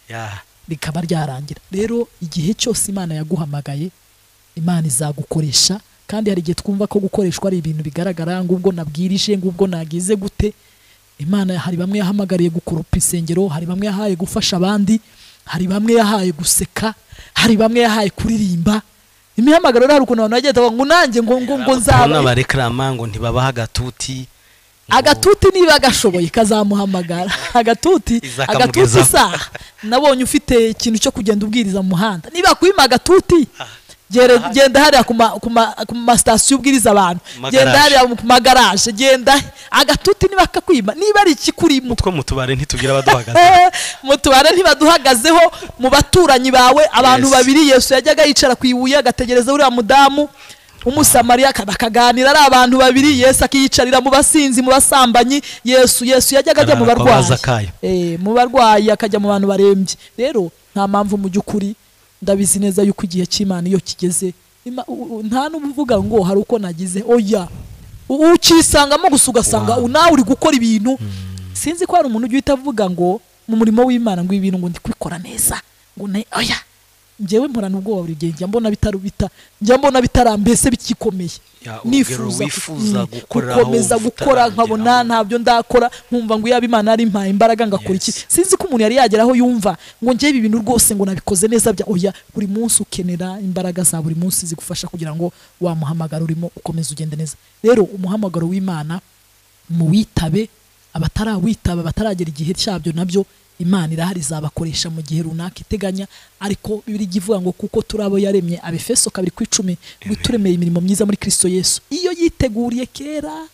ya rikaba ryarangira rero igihe cyose imana yaguhamagaye imana izagukoresha kandi hari igihe twumva ko gukoreshwa ari ibintu bigaragara ngo ubwo nabwirije ngo ubwo nagize gute imana hari bamwe yahamagariye gukurupa insengero hari bamwe yahaye gufasha abandi hari bamwe yahaye guseka hari bamwe yahaye kuririmba imihamagaro rero hari ukuntu abantu bagenda bavuga ngo nanjye ngo ngo ngo nzaba urabona barekarama ngo ntibabaha agatuti ngo- agatuti niba agashoboye kazamuhamagara agatuti Izakamugezaho. agatuti isaha nabonye ufite ikintu cyo kugenda ubwiriza mu muhanda niba kwima agatuti gere- genda hariya ku ma- ku ma- ku masitasiyo ubwiriza abantu Magaraje. genda hariya mu magaraje genda agatuti niba kakwima niba ari ikikurimo utwo mu tubare ntitugira abaduhagaze Eh, mu tubare ntibaduhagazeho mu baturanyi bawe abantu Yes. babiri yesu yajyaga yicara ku ibuye agategereza uriya mudamu w'umusamariya ka- bakaganira ari abantu babiri yesu akiyicarira mu basinzi mu basambanyi yesu yesu yajyaga ajya mu Arara kwa barwayi baza kayo. Eh, mu barwayi akajya mu bantu barembye rero nta mpamvu mu by'ukuri ndabizi neza yuko igihe cy'imana iyo kigeze Ima- u- u- nta n'uba uvuga ngo hari uko nagize oya U- ukisangamo gusa ugasanga Wow. u- nawe uri gukora ibintu sinzi ko hari umuntu ujya uhita avuga ngo mu murimo w'imana ngo ibintu ngo ndi kubikora neza ngo ne oya njyewe mporana ubwoba buri gihe njya mbona bitarubita njya mbona bitarambese bikikomeye Ya, urugero nifuza wifuza ku- mm, gukoreraho gukomeza ubutaragera gukora nkabona aho. ntabyo ndakora nkumva ngo yaba imana yari impaye imbaraga ngakora iki Yes. sinzi ko umuntu yari yageraho yumva ngo njyewe ibi bintu rwose ngo nabikoze neza bya oya buri munsi ukenera imbaraga za buri munsi zigufasha kugira ngo wa muhamagaro urimo ukomeze ugende neza rero umuhamagaro w'imana muwitabe abatarawitaba bataragera igihe cyabyo nabyo imana irahari izabakoresha mu gihe runaka iteganya ariko bibiliya ivuga ngo kuko turi abo yaremye abefeso kabiri ku icumi ngo turemeye imirimo myiza muri kristo yesu iyo yiteguriye kera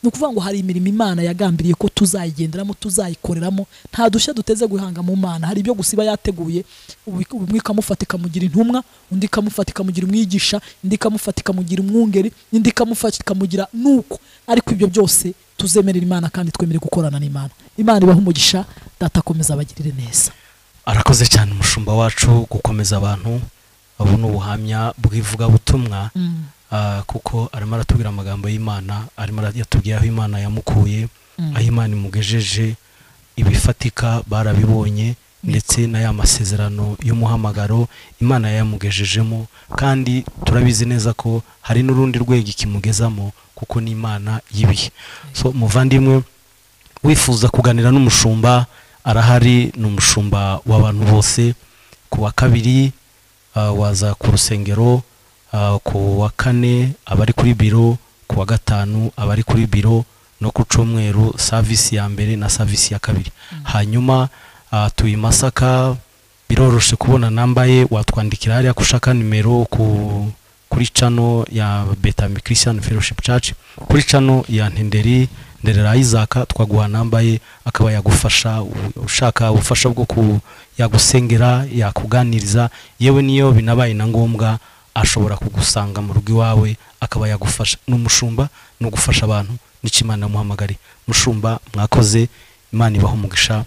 ni ukuvuga ngo hari imirimo imana yagambiriye ko tuzayigenderamo tuzayikoreramo nta dushya duteze guhanga mu mana hari ibyo gusa iba yateguye ubu- umwe ikamufata ikamugira intumwa undi ikamufata ikamugira umwigisha indi ikamufata ikamugira umwungeri indi ikamufata ikamugira nuko ariko ibyo byose tuzemerera imana kandi twemere gukorana n'imana imana ibaha umugisha data akomeza abagirire neza arakoze cyane umushumba wacu gukomeza abantu babona ubuhamya bw'ivugabutumwa Mm. Ah, kuko arimo aratubwira amagambo y'imana arimo ara- yatubwiye aho imana yamukuye aho imana imugejeje ibifatika barabibonye ndetse na ya masezerano y'umuhamagaro imana yayamugejejemo kandi turabizi neza ko hari n'urundi rwego ikimugezamo kuko ni imana y'ibihe so muvandimwe wifuza kuganira n'umushumba arahari ni umushumba w'abantu bose ku wa kabiri ah, waza ku rusengero ah, ku wa kane abari kuri biro ku wa gatanu abari kuri biro no ku cyumweru savisi ya mbere na savisi ya kabiri hanyuma ah, tuye i masaka biroroshe kubona nambaye watwandikira hariya ko ushaka nimero ku kuri cano ya betami christian fellowship church kuri cano ya ntenderi nderera isaka twaguha nambaye akaba yagufasha u- ushaka ubufasha bwo ku yagusengera yakuganiriza yewe niyo binabaye na ngombwa ashobora kugusanga mu rugo iwawe akaba yagufasha ni umushumba ni ugufasha abantu nicyo imana yamuhamagariye mushumba mwakoze imana ibaha umugisha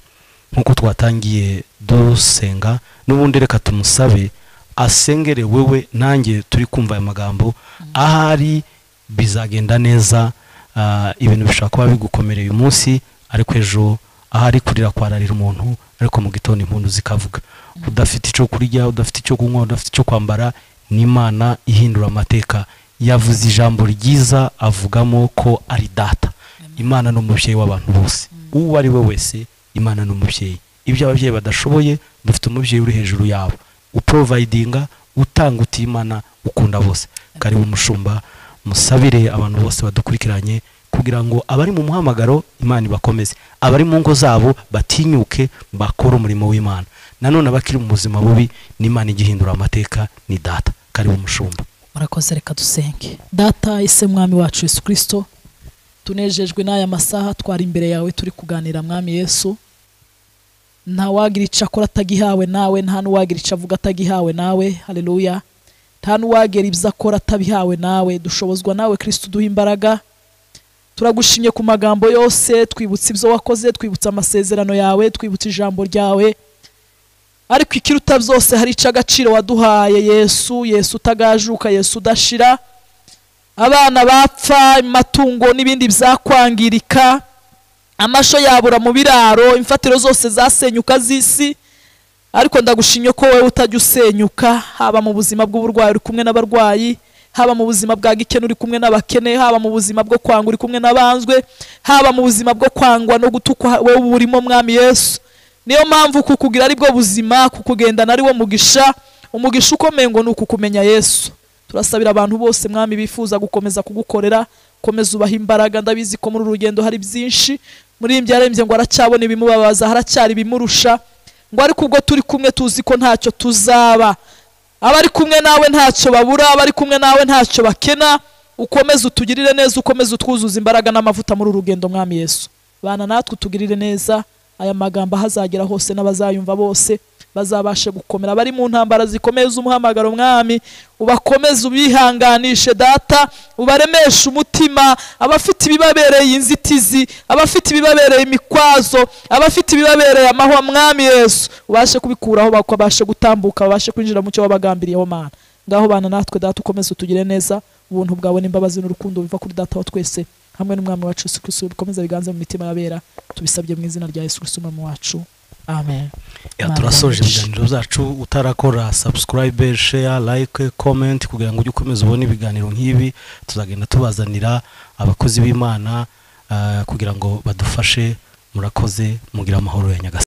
nk'uko twatangiye dusenga n'ubundi reka tumusabe asengere wewe nanjye turi kumva aya magambo ahari bizagenda neza ah, ibintu bishobora kuba bigukomereye uyu munsi ariko ejo ahari kurira kwararira umuntu ariko mu gitondo impundu zikavuga udafite icyo kurya udafite icyo kunywa udafite icyo kwambara ni imana ihindura amateka yavuze ijambo ryiza avugamo ko ari data imana ni umubyeyi w'abantu bose uwo ari we wese imana ni umubyeyi ibyo ababyeyi badashoboye dufite umubyeyi uri hejuru yabo uprovayidinga utanga uti imana ukunda bose karibu umushumba musabire abantu bose badukurikiranye kugira ngo abari mu muhamagaro imana ibakomeze abari mu ngo zabo batinyuke bakore umurimo w'imana nanone abakiri mu buzima bubi n'imana igihindura amateka ni data karibu umushumba murakoze reka dusenge data ise mwami wacu yesu kirisito tunejejwe n'aya masaha twari imbere yawe turi kuganira mwami yesu nta wagira icyo akora atagihawe nawe nta n'uwagira icyo avuga atagihawe nawe hareruya nta n'uwagira ibyo akora atabihawe nawe dushobozwa nawe kirisito uduha imbaraga turagushimye ku magambo yose twibutsa ibyo wakoze twibutsa amasezerano yawe twibutsa ijambo ryawe ariko ikiruta byose hari icyo agaciro waduhaye yesu yesu utagajuka yesu udashira abana bapfa amatungo n'ibindi byakwangirika amasho yabura mu biraro imfatiro zose zasenyuka z'isi ariko ndagushimye ko wowe utajya usenyuka haba mu buzima bw'uburwayi uri kumwe n'abarwayi haba mu buzima bwa gikene uri kumwe n'abakene haba mu buzima bwo kwanga uri kumwe n'abanzwe haba mu buzima bwo kwangwa no gutukwa wowe uba urimo mwami yesu niyo mpamvu kukugira ari bwo buzima kukugendana ari wo mugisha umugisha ukomeye ngo ni ukukumenya yesu turasabira abantu bose mwami bifuza gukomeza kugukorera komeza ubaha imbaraga ndabizi ko muri uru rugendo hari byinshi muri iyi byarembye ngo aracyabona ibimubabaza haracyari ibimurusha ngo ariko ubwo turi kumwe tuzi ko ntacyo tuzaba abari kumwe nawe ntacyo babura abari kumwe nawe ntacyo bakena ukomeze utugirire neza ukomeze utwuzuza imbaraga n'amavuta muri uru rugendo mwami yesu bana natwe utugirire neza aya magambo ahazagera hose n'abazayumva bose bazabashe gukomera abari mu ntambara zikomeye z'umuhamagaro mwami ubakomeze ubihanganishe data ubaremeshe umutima abafite ibibabereye inzitizi abafite ibibabereye imikwazo abafite ibibabereye amahwa mwami yesu ubashe kubikuraho babashe gutambuka babashe kwinjira mu cyo wabagambiriyeho mana ngaho bana natwe data ukomeze utugire neza ubuntu bwawe n'imbabazi n'urukundo biva kuri data wa twese hamwe n'umwami wacu Yesu Kristo bikomeza biganze mu mitima y'abera tubisabye mu izina rya Yesu Kristo umwami wacu amen Ya, turasoje ibiganiro byacu utarakora subscribe share like comment kugira ngo ujye ukomeza ubone ibiganiro nk'ibi tuzagenda tubazanira abakozi b'imana ah, kugira ngo badufashe murakoze mugira amahoro ya nyagasani